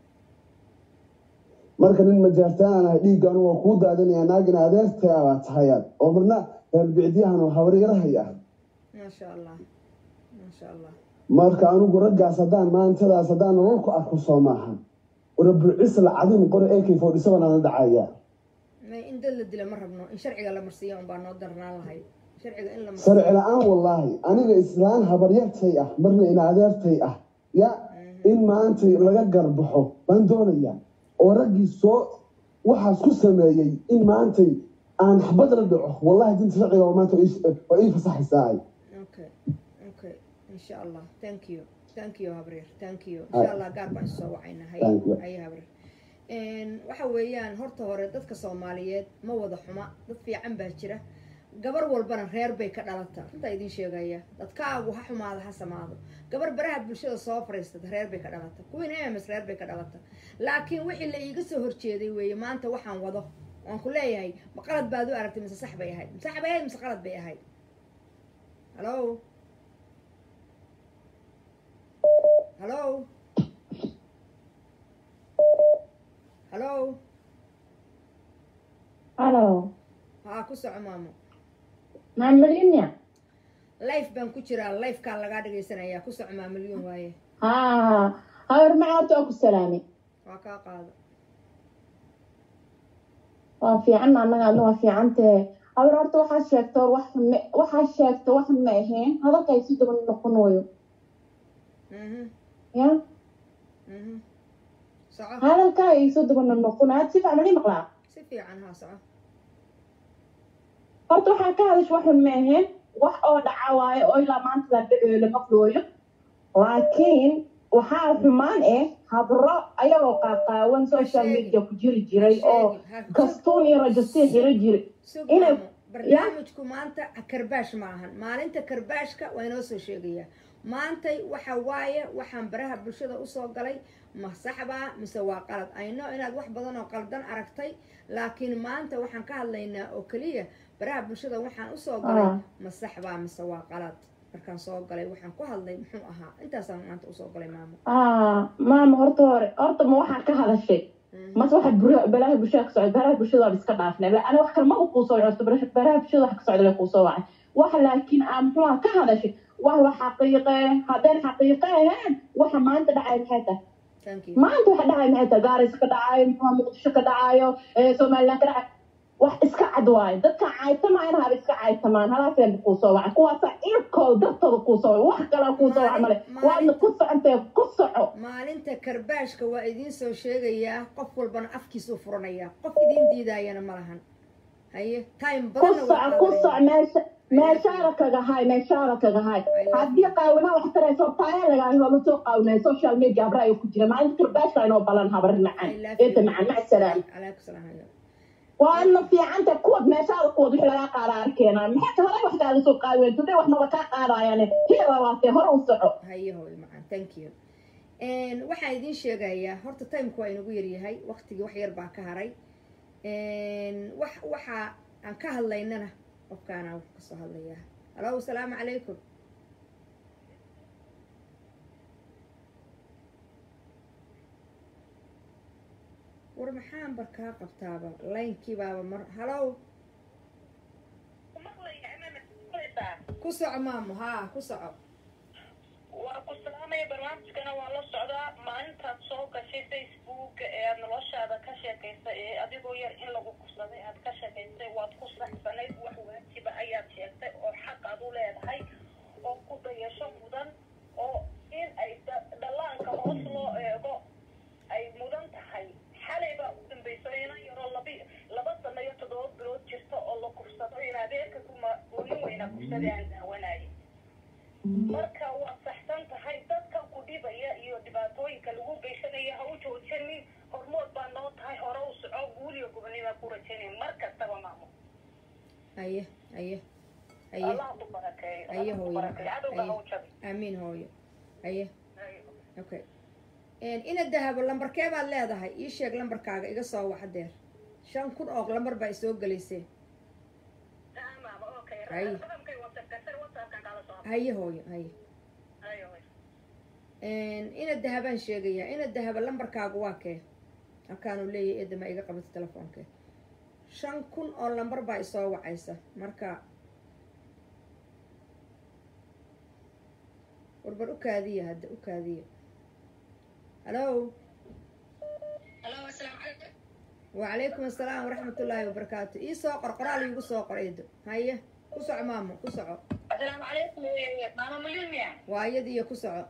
H: marka nin majaartaan aan ahay dhiigga anigu waa kuu daadinaya naagina adeertaya baa tahayaad oo marna reerbicdiyahan oo habaryarahay ah
A: maasha allah maasha allah
H: marka anigu raggaas haddaan maantadaas haddaan nolol ku arko soo maaha rabucisla cadin qori ak forty seven aan la dhacaya
A: may in dad la dila ma rabno in sharciga la marsiiyo unbaa noo darnaan lahayd sharciga in la marsiiyo
H: sharci la-aan wallaahi aniga islaan habaryartay ah marna ina adeertay ah ya in maanta laga garbaxo baan doonaya oo raggii soo waxaas ku sameeyey in maantay aan xabad la dhaco wallahi dinta sharciga waa maanta waa ii fasaxaysaa
A: okay okay insha allah thank you thank you habreer thank you insha allah gaar baan isoo wacayna hay
H: Thank you.
A: hay habreer Een, waxa weeyaan horta hore dadka soomaaliyeed ma wada xuma dad fiican baa jira gabar walbana reer bay ka dhalata runtaa idiin sheegaya dadkaagu ha xumaado ha samaado gabar baraha bulshada soo fariisata reer bay ka dhalata kuwiin ems reer bay ka dhalata laakiin wixii la iiga soo horjeeday weeye maanta waxaan wado waan ku leeyahay ma qalad baad u aragtay mise sax bay ahayd sax bay ahayd mise qalad bay ahayd hallo hallo hallo
C: halo
A: haa ku soco maamo
C: maamalinya
A: life baan ku jiraa lifekaan lagaa dhagaysanayaa ku soco maamilyon waaye
C: ha habar macaabta oo ku salaamay
A: waa kaa qaado
C: waa fiican annaga adna waa fiicantahe habar horta waxaa sheegta war wax ma waxaa sheegta wax ma ahayn hadalka ay si daba noqonayo
A: mhm
C: ya
A: mhm soco
C: hadalka ay soo daba noqonayo had si fiican mali maqlaa
A: si fiican haa soco
C: horta waxaa ka hadasha wax ma ahayn wax oo dhaca waayo oo ilaa maanta la dhaceeyo lama flooyo laakiin waxaa xumaan eh habro ayagoo qaaqaawan social media ku jiri jiray oo kastuun iyo rajastii xiro jiray
A: sug
C: inay-
A: maamo barnaamijku maanta karbaash ma ahan maalinta karbaashka waa inoo soo sheegayaa maantay waxa waaye waxaan baraha bulshada usoo galay ma saxbaa mise waa qalad ayno inaad wax badan oo qaldan aragtay laakiin maanta waxaan ka hadlaynaa oo keliya baraha bulshada waxaan usoo galay
C: Ah.
A: ma saxbaa mise waa qalad markaan soo galay waxaan ku hadlay muxuu ahaa intaasaan maanta usoo galay maamo
C: ah maama horta hore horta ma waxaa ka hadashay mase waxaad bur- balaaha bulshada ka socda balaha bulshada waa iska dhaafnay La- ana wax kale ma u kuu soo horta balaha balaha bulshada wax ka socda way kuu soo wacay wax laakiin aan muxuu ahaa ka hadashay wax la xaqiiqe haddaan xaqiiqe ahayn waxa maanta dhacay maxay tahay
A: thank you
C: maanta waxa dhacay maxay tahay gaaris ka dhacayo muxuu muqdisho ka dhacayo ee somaliland ka dhacayo wax iska cad waayo dadka caytamayna haba iska caytamaan halaaseen kuu soo wacay kuwaasa irkooda dartooda kuu soo wacay wax kale kuu soo wacay male waadna ku socotee ku soco
A: maalinta karbaashka waa idiin soo sheegayaa qof walbana afkiisuu furanayaa qof idiin diidaayana ma lahan haye time
C: ku
A: badanna
C: soco
A: waa
C: ku
A: qaadanaya.
C: soco meesha meeshaada kaga hay meeshaada kaga hay haddii qaawina wax tarayso taaya lagaa hoola soo qaawinay social media abrayo ku jira maalinta karbaashka inoo balan habarin macaan
A: I love
C: eeta
A: you.
C: macaan mac salaam
A: Calaykum salaam hayo.
C: waana fiicanta kuwad meeshaada kuwad wixii lagaa qaada arkeenaa maxay ta hore wax kaaga soo qaaween today wax maba kaa qaadayaane hiya waatee hore u soco
A: haye hooyo macaan thank you Een, waxaan idiin sheegayaa horta timeka waa inagu yaryahay waqtigii wax yar baa ka haray Een, wax waxa aan ka hadlaynana qofkaana wax kasoo hadlayaa halo asalaamu calaykum war maxaan bar kaa qabtaaba laynkii baaba mar halow ku soco maamo haa ku soco
E: waa ku salaamaya barnaamijkana waa la socdaa maalintaad soo gashay facebooka ee aad noloshaada ka sheekaysay ee adigoo yar in lagu kursaday aad ka sheekaysay waad ku saxsanayd wax waajiba ayaad sheegtay oo xaq aad u leedahay oo ku dayasho mudan oo in ay da- dhallaanka hoos loo eego ay mudan tahay xalay baa u dambayso inan yaroo labi laba sano iyo toddoba bilood jirta oo la kursado in adeerka kuma nin weyna kursaday aan daawanayay marka waa saxsan tahay dadka ku dhibaya iyo dhibaatooyinka lagu geysanaya ha u joojinin hormood baa noo tahay hore u soco guuliyo gubnima ku rajaynay mar kastaba maamo
A: haye haye haye
E: allah ku barakeeyo
A: Aye,
E: Allah ku
A: hooyo.
E: barakeeyo cadowga ha u
A: Aye.
E: jabi
A: aamiin hooyo haye
E: Aye.
A: okay Een, ina dahabo lambarkee baad leedahay ii sheeg lambarkaaga iga soo wac hadeer shan kun oo lambar baa isoo gelaysee
E: Ah, maamo, okay.
A: Aye.
E: Raqamkay WhatsApp-ka, sir WhatsApp-kan kala soo hadlo.
A: haye hooyo haye
E: Aye, hooyo.
A: Een, ina dahabaan sheegayaa ina dahaba lambarkaagu waa kee halkaanu leeyahay eedama iga qabata telefoonke shan kun oo lambar baa isoo wacaysa marka warbar u kaadiya hadda u kaadiya halo
E: Hello, assalaamu calaykum.
A: وعليكم السلام ورحمة الله وبركاته إيه سوق قرقرال يقول سوق عيد هيا كسع ماما كسع
E: Assalaamu calaykum, hooyo. Maamo Malyun miya?
A: وايد يا كسع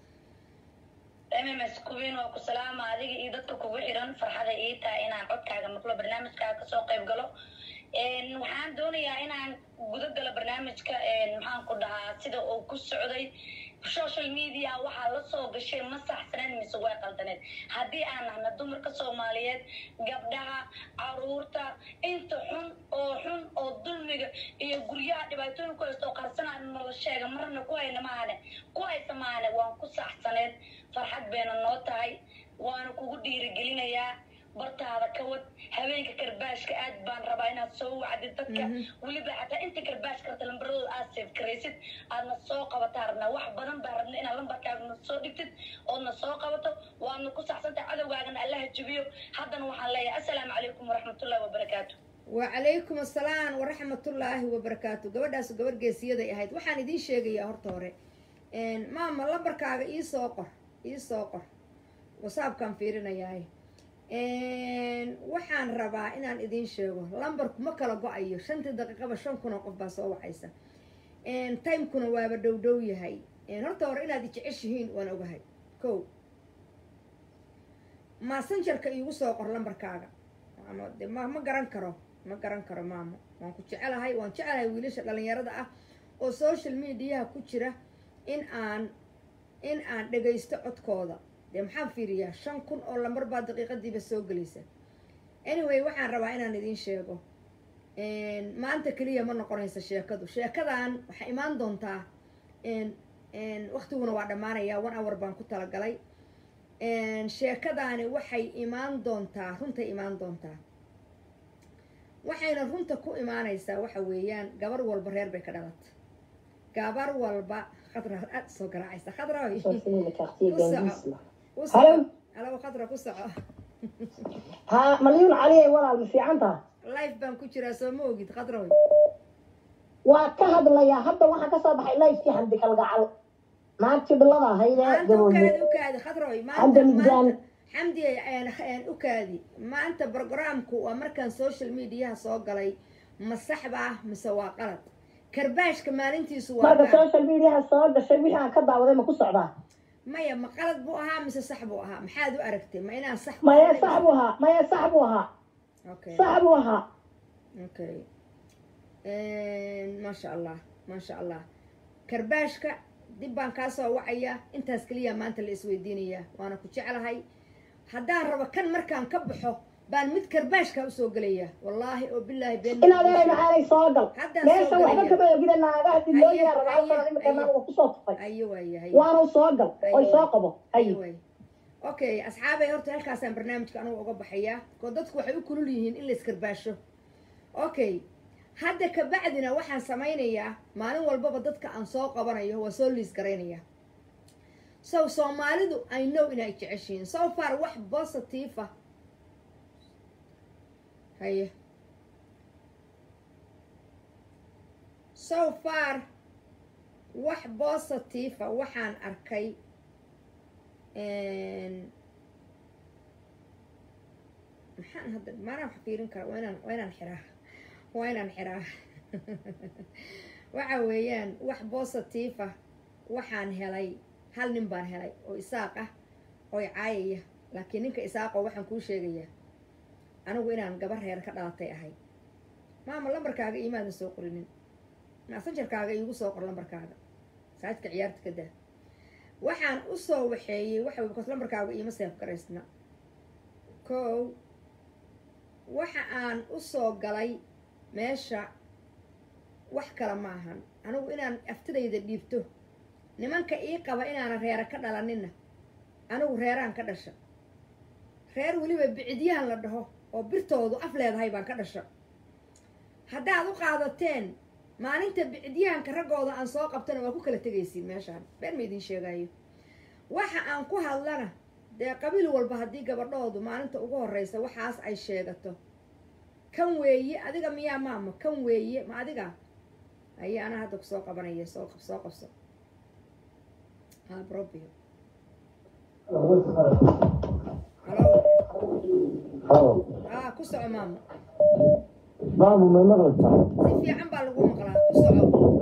E: mms kuwiin oo ku salaama adiga iyo dadka kugu xiran farxada ii tahay inaan codkaaga maqlo barnaamijkaaga kasoo qayb galo Een, waxaan doonayaa inaan guda galo barnaamijka een, maxaan ku dhahaa sida uu ku socday social media waxaa la soo gashay ma saxsaneed mise way qaldaneed haddii aan nahna dumarka soomaaliyeed gabdhaha caruurta inta xun oo xun oo dulmiga iyo guryaha dhibaatooyin ku haysta oo qarsanaa nala sheega marna ku hayna maahane ku haysa maahane waan ku saxsaneed farxad bayna noo tahay waana kugu dhiirigelinayaa bartaada ka wad habeenka karbaashka aad baan rabaa inaad soo wacdid dadka weliba xataa inta karbaash karta lambaradooda aad seef karaysid aadna soo qabataa rabnaa wax badan baa rabna inaad lambarkaagana soo dhigtid oodna soo qabato waadna ku saxsantahay cadowgaagana allaha jabiyo haddana waxaan leeyahay assalaamu calaykum waraxmatullahi wabarakaatu
A: وعليكم السلام ورحمة الله وبركاته gabadhaas gabar geesiyaday ahayd waxaan idiin sheegayaa horta hore Een, maama lambarkaaga ii soo qor ii soo qor whatsappkaan fiirinayaa Een, waxaan rabaa inaan idiin sheego lambarku ma kala go-ayo shantii daqiiqaba shan kun oo qof baa soo wacaysa Een, timekuna waaba dhow dhow yahay Een, horta hore inaad jeceshihiin waan ogahay ko messengerka iigu soo qor lambarkaaga ama de ma ma garan karo ma garan karo maamo waan ku jecelahay waan jecelahay wiilasha dhalinyarada ah oo social mediaha ku jira in aan in aan dhagaysto codkooda dee maxaan fiiriyaa shan kun oo lambar baa daqiiqadiiba soo gelaysa anyway waxaan rabaa inaan idiin sheego Een, maanta keliya ma noqonaysa sheekadu sheekadan waxay imaan doontaa een- een, waqtiguna waa dhammaanayaa one hour baan ku talagalay Een, sheekadaani waxay imaan doontaa runtay imaan doontaa waxayna runta ku imaanaysaa waxa weeyaan gabar walba reer bay ka dhalatay gabar walba khadra aad soo garaacaysa khadra oy
I: Sorry, le quartier
A: Où ça
I: Gandis, là.
A: ku
I: Hello?
A: soco alo khadra ku soco
I: ها مليون عليه ولا المفيعنتها
A: life baan ku jiraa soo ma ogid khadra oy
I: waa ka hadlayaa hadda waxaa kasoo baxay lifekii xamdi kalgacal naagtii dhilada ahayd ee
A: maanta
I: gabooye
A: ukaadi ukaadi khadra oy
I: xamdi
A: maanta
I: midgaan
A: maanta xamdi een- een ukaadi maanta programku waa markaan social mediaha soo galay ma saxba ah mise waa qalad karbaashka maalintiisu waa
I: marka
A: gaar
I: social mediaha soo gashay wixii aan ka daawaday ma ku socdaa
A: maya ma qalad buu ahaa mise sax buu ahaa maxaad u aragtay ma inaan sax
I: maya sax buu ahaa maya sax buu ahaa
A: okay
I: sax buu ahaa
A: okay maasha allah maasha allah karbaashka dib baan kaa soo wacaya intaas keliya maanta la isweydiinayaa waana ku jeclahay haddaan rabo kan markaan ka baxo baan mid karbaashka usoo gelaya wallaahi oo bilaahi been
I: in adeeray maxaanay soo gal
A: Haddaan
I: meesha
A: soo
I: waxba
A: galaya.
I: kama ogida naagaha dilooyaa
A: Haye,
I: rabaa
A: haye,
I: sana imika
A: haye.
I: naagaga kusoo tufay
A: ayo waaye haye
I: waanu soo gal oy soo qabo haye
A: Anyway. okay asxaabay horta halkaasaan barnaamijka anugu uga baxayaa oo dadku waxay u kulul yihiin in la iskarbaasho okay hadda kabacdina waxaan samaynayaa maalin walbaba dadka aan soo qabanayo waa soo liis garaynayaa so soomaalidu i know inay jeceshihiin so far wax positive ah haye so far wax positive ah waxaan arkay maxaan hadda maanaan wax fiirin kara waa inaan waa inaan xiraa waa inaan xiraa waxa weeyaan wax positive ah waxaan helay hal nin baan helay oo isaaq ah oo i caayaya laakiin ninka isaaqoo waxaan kuu sheegayaa anigu inaan gabar reer ka dhalatay ahay maama lambarkaaga iimaadan soo qorinin maasanjarkaaga iigu soo qor lambarkaaga saajka ciyaarta ka daa waxaan usoo waxeeyey waxa bkas lambarkaaga iima seef garaysna kow waxa aan usoo galay meesha wax kale ma ahan anigu inaan aftidayda dhiibto nimanka ii qaba inaanan reera ka dhalaninna anigu reeraan ka dhasha reer weliba bicidyahan la dhaho oo birtoodu af leedahay baan ka dhasha haddaad u qaadateen maalinta bicidyahanka raggooda aan soo qabtana waa ku kala tegaysiin meeshaan been ma idiin sheegaayo waxa aan ku hadlana dee qabiil walba haddii gabadhoodu maalinta ugu horreysa waxaas ay sheegato kan weeye adiga miyaa maama kan weeye ma adiga aye anaa hadda kusoo qabanaya soo qab soo qabso ha brobio halo
G: halo
A: ah ku soco maama
G: maamu may maqlaysaa
A: si fiican baa lagu maqlaa ku soco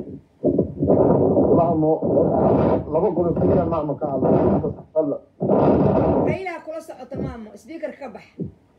G: maamu laba golo keliya maamu ka hadla
A: raylaa kula socota maamo sbiikarka ka bax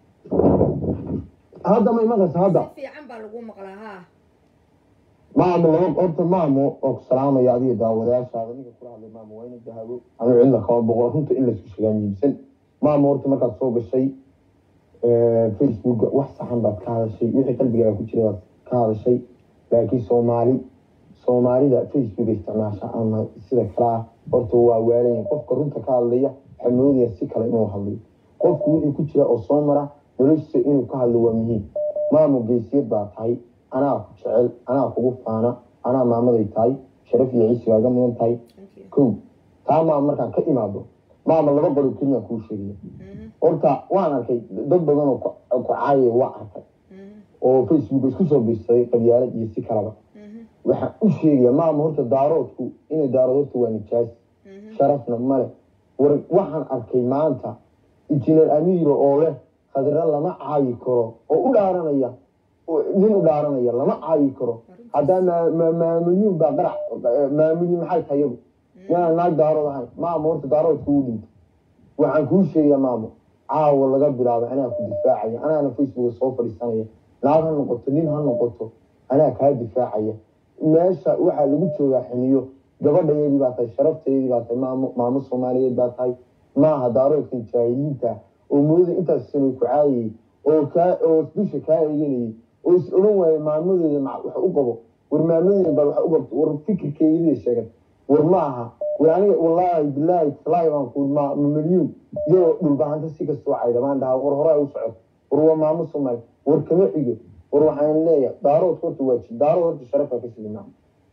G: hadda may maqlaysaa hadda
A: si fiican baa lagu maqlaa haa
G: maamu laba horta maamu oo ku salaamaya adiga daawadayaashaada ninka kula hadlay maamu waa ina dahabo ama cidla kaba boqo runta in laysku sheegaa muhiimsan maamu horta markaad soo gashay facebook wax saxan baad ka hadashay wixii qalbigaaga ku jiray baad ka hadashay laakiin soomaali soomaalida facebook isticmaasha ama sida kalaa horta waa waalayin qofka runta ka hadlaya waxaa moodaya si kale inuu hadlayo qofku wixii ku jira oo soo mara noloshiisa inuu ka hadlo waa muhiim maamu geesiyad baa tahay anaa ku jecel anaa kugu faana anaa maamaday tahay sharaf iyo ciisigaaga mudan tahay
A: thank you
G: kow taa maama markaan ka imaado maama laba qolo keliya kuu sheegaya
A: Mhm,
G: horta waan arkay dad badan oo ku ku caayaya waa arkay
A: mhm,
G: oo facebook isku soo biirsaday qabyaalad iyo si kalaba
A: mhm,
G: waxaan u sheegaya maama horta daaroodku inay daarood horta waa nijaas
A: mhm.
G: sharafna male war waxaan arkay maanta injineer amiiro oo leh khadra lama caayi karo oo u dhaaranaya oo nin u dhaaranaya lama caayi karo haddaa maa- maa- maamuliyuun baa qarac maamuliyun maxay tahay iyadu inaan naag daarood ahayn maama horta daaroodku u dhinto waxaan kuu sheegaya maamo caawa laga bilaabo anaa ku difaacaya anaana facebook soo fadhiisanaya naag ha noqoto nin ha noqoto anaa kaa difaacaya meesha waxaa lagu joogaa xiniyo gabadhayeedii baa tahay sharafteedii baa tahay maamo maamo soomaaliyeed baa tahay maaha daaroodkan jaahiliinta oo mooda intaas sano ku caayayay oo kaa oo dusha kaa eeganayay oo is odhan waayay maamadeeda ma wax u qabo war maamadeeda baa wax u qabto war fikirkeedii sheegan war ma aha war aniga wallaahi bilaahi talaahi baan ku ma ma milyuun iyadoo dhulbahanta si kastoo cayda baan dhahaa war horaa u socoto war waa maamo soomaali war kama xigo war waxaan leeyahay daarood horta waa ji daarood horta sharafaa ka sidi maamo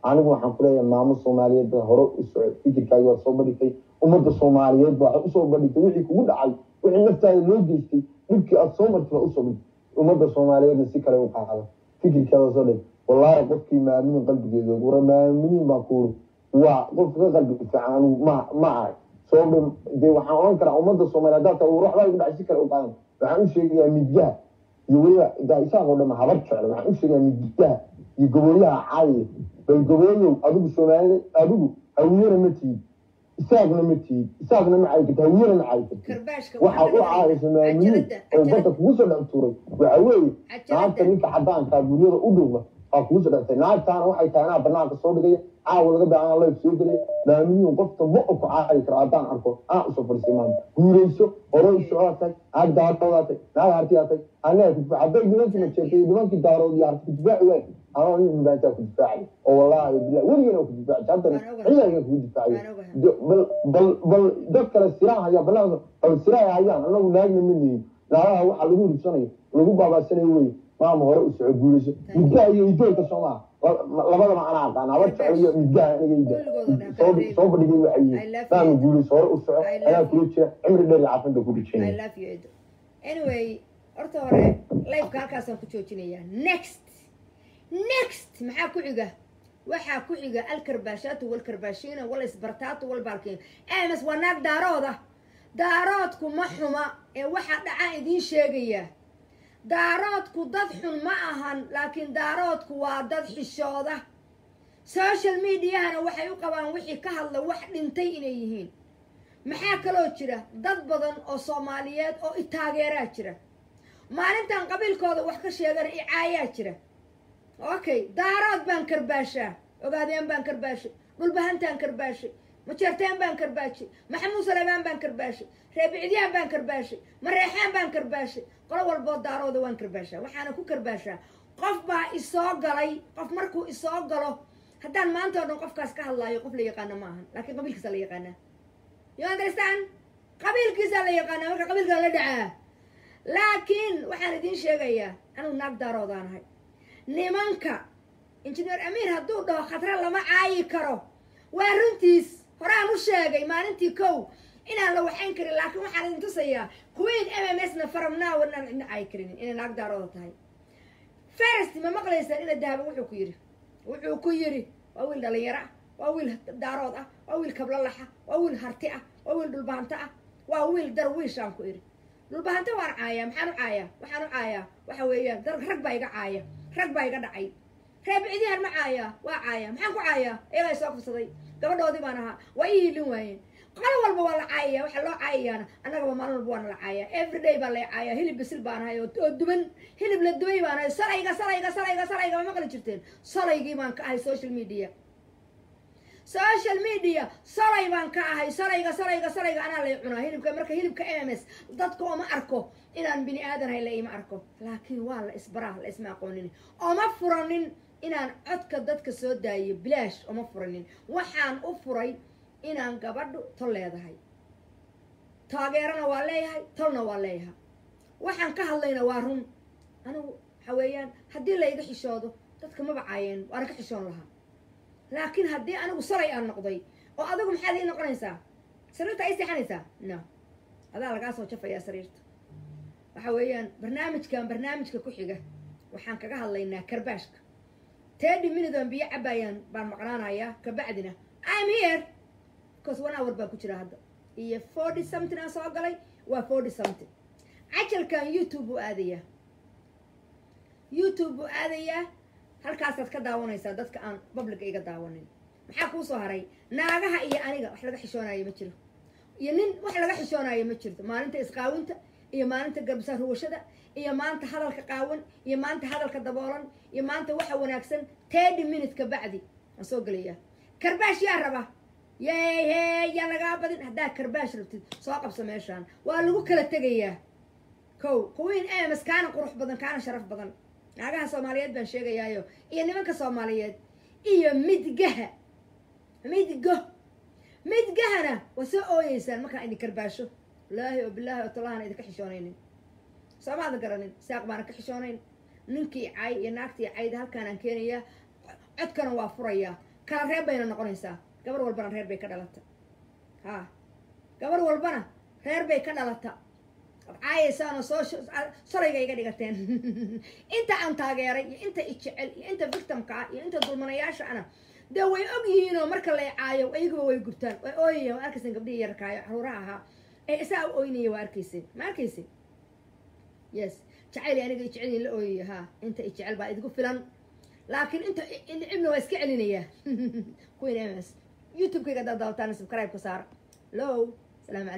J: anigu waxaan ku leeyahay maamo soomaaliyeed baa hore u soco fikirkaagi waad soo badhigtay ummadda soomaaliyeed baa waxay usoo badhigtay wixii kugu dhacay wixii naftaada loo geystay dhibkii aada soo martay baa usoo badhigtay ummadda soomaaliyeedna si kale u qaado fikirkaada soo dhig wallaahi qofkii maaminin qalbigeeda wara maaminiin baan ku uri waa qof ka qalbi fiican anigu ma ma ahay sababta dee waxaan oran karaa ummadda soomaaliyeed haddaa taa waxbaa igu dhacay si kale u qaadan waxaan u sheegayaa midyaha iyo weliba daa isaaqoo dhan habar jecla waxaan u sheegayaa midyaha iyo gobooyaha caawiya bal gobooyow adigu soomaalida adigu hawiyana ma tihid isaagna ma tihid isaagna ma caayi karti hawiyana ma caayi karti
A: karbaashka
J: waxa u caayisa maaminiin oo badda kugu soo dhex tuuray waxa weeye naagta ninka xadaankaa guryada u dhowma waa kugu soo dhextay naagtaana waxay tahay anaa banaanka soo dhigaya caawa laga baa anaa life soo gelaya maaminiin qofta ma ku caayi karo haddaan arko anaa usoo fadhiisay maanta guurayso hore u socdaa tahay naag daaroodaa tahay naag hartiyaa tahay anaa ku difaac hadday nimankii majeertay iyo nimankii daarood iyo harti ku difaaci waay anoo nin dhibaantaa ku difaacay oo wallaahi billah weligana ku difaaci haddana ciyaga kugu difaacayo bal bal bal dad kale siraan hayaa banaanka bal siraay hayaan anagu naagna ma nihin naagaha waxa lagu ribsanayo lagu baabaasanayo wey maama hore u soco guurayso midgaha iyo idoolka soomaa labadaba anaa aqaan habar jecel iyo midgaha aniga ida soo soo badhigay waxay yihiin maama guurayso hore u soco anaa kula jira cimri dheer iyo caafinta ku
A: I
J: dhijinaya
A: love you Edo. Anyway, horta hore live-ka halkaasaan ku joojinayaa. Next. Next. Maxaa ku xiga? Waxaa ku xiga alkarbaashaatu walkarbaashiina wal isbartaatu wal baalkiin. Aamis waa naag daarooda. Daaroodku ma xuma ee waxaa dhacaa idiin sheegaya. Daaroodku dad xun ma ahan laakiin daaroodku waa dad xishooda. Social mediahana waxay u qabaan wixii ka hadla wax dhintay inay yihiin. maxaa kaloo jira dad badan oo soomaaliyeed oo i taageeraa jira maalintan qabiilkooda wax ka sheegana i caayaa jira okay daarood baan karbaashaa ogaadeen baan karbaashay dhulbahantaan karbaashay majeerteen baan karbaashay maxamuud salebaan baan karbaashay reebicidyaan baan karbaashay mareexaan baan karbaashay qolo walboo daarooda waan karbaashaa waxaana ku karbaashaa qof baa isoo galay qof markuu isoo galo haddaan maanta oo dhan qofkaas ka hadlaayo qof la yaqaano ma ahan laakiin qabiilkiisa la yaqaanaa you understand qabiilkiisa la yaqaanaa marka qabiilka la dhacaa laakiin waxaan idiin sheegayaa anuu naag daaroodaan ahay nimanka injineer amiir hadduu dhaho khatra lama caayi karo waa runtiis horaan u sheegay maalintii kow inaan la waxayn karin laakiin waxaan idin tusayaa queen m m s na faramnaa wanaan cidna caayi karinin inay naag daarooda tahay first ma maqlaysaan ina dahaba wuxuu ku yidhi wuxuu ku yidhi waa wiil dhalinyaro ah waa wiil daarood ah waa wiil kablalaxa waa wiil harti ah waa wiil dhulbahanto ah waa wiil darwiishaan ku idhi dhulbahanto waan caayaa maxaan u caayaa waxaan u caayaa waxa weeyaan dar rag baa iga caaya rag baa iga dhacay reebicdihan ma caayaa waa caaya maxaan ku caayaa iyagaa soo fursaday gabadhoodii baan ahaa waa ii hiilin waayeen qolo walba waa la caayaya waxaa loo caayayaana annagaba maalin walba waana la caayaa everyday baa la caayaa hilib bisil baan ahay oo oo duban hilib la dubay baan ahay salayga salayga salayga salayga ma maqli jirteen salaygii baan ka ahay social media social media salay baan ka ahay salayga salayga salayga anaa lay cunaa hilibka marka hilibka m m s dadka oma arko inaan bini aadanahay la ima arko laakiin waa la isbaraa la isma aqoonin oma furanin inaan codka dadka soo daayo bilaash oma furanin waxaan u furay inaan gabadhu tol leedahay taageerana waa leeyahay tolna waa leeyahay waxaan ka hadlayna waa run anigu waxa weeyaan haddii layga xishoodo dadka maba caayeen waana ka xishoon lahaa laakiin haddii anigu salay aan noqday oo adigu maxaad ii noqonaysaa sariirta ay seexanaysaa no adaa lagaa soo jafayaa sariirta waxa weeyaan barnaamijkan barnaamijka ku xiga waxaan kaga hadlaynaa karbaashka tedi minute aan biyo cabaayaan baan maqnaanayaa kabacdina i'm here because one hour baan ku jira hadda iyo forty something aan soo galay waa forty something cajalkan youtube buu aadayaa youtube buu aadayaa halkaasaad ka daawanaysaa dadka aan publica iga daawanin maxaa kuu soo haray naagaha iyo aniga wax laga xishoonayo ma jiro iyo nin wax laga xishoonayo ma jirto maalinta isqaawinta iyo maalinta garbisa ruwashada iyo maanta hadalka qaawan iyo maanta hadalka daboolan iyo maanta waxa wanaagsan thirty minute ka bacdi waan soo gelayaa karbaash yaa raba yey hey yaa lagaa badin haddaa karbaash rabtid soo qabso meeshaan waa lagu kala tegayaa kow queen ams kaana qurux badan kaana sharaf badan naagaha soomaaliyeed baan sheegayaayo iyo nimanka soomaaliyeed iyo midgaha midgo midgahana waa soo ooyeysaan markaan idin karbaasho wallaahi oo bilaahi oo talahaan idinka xishoonaynin soomaadan garanin saaq baana ka xishoonayn ninkii cay iyo naagtii cayda halkaanaan keenayaa codkana waa furayaa kala reeb bayna noqonaysaa gabar walbana reer bay ka dhalata ha gabar walbana reer bay ka dhalata ad caayaysaanoo soo shalayga iga dhigateen inta aan taageeray iyo inta ijecel iyo inta victimka ah iyo inta dulmanayaasha ana dee way og yihiinoo marka lay caayo ayagaba way gurtaan way ooyaya waa arkaysan gabdhihii yarkaayo caruuraha ahaa ee isaa u ooynaya waa arkaysin ma arkaysin yes jacayl aniga ijecel la ooyaya ha inta ijecel baa idigu filan laakiin inta nicibna waa iska celinayaa queen ms youtube-kayga haddaad daawataan subscribe ka saara low salaam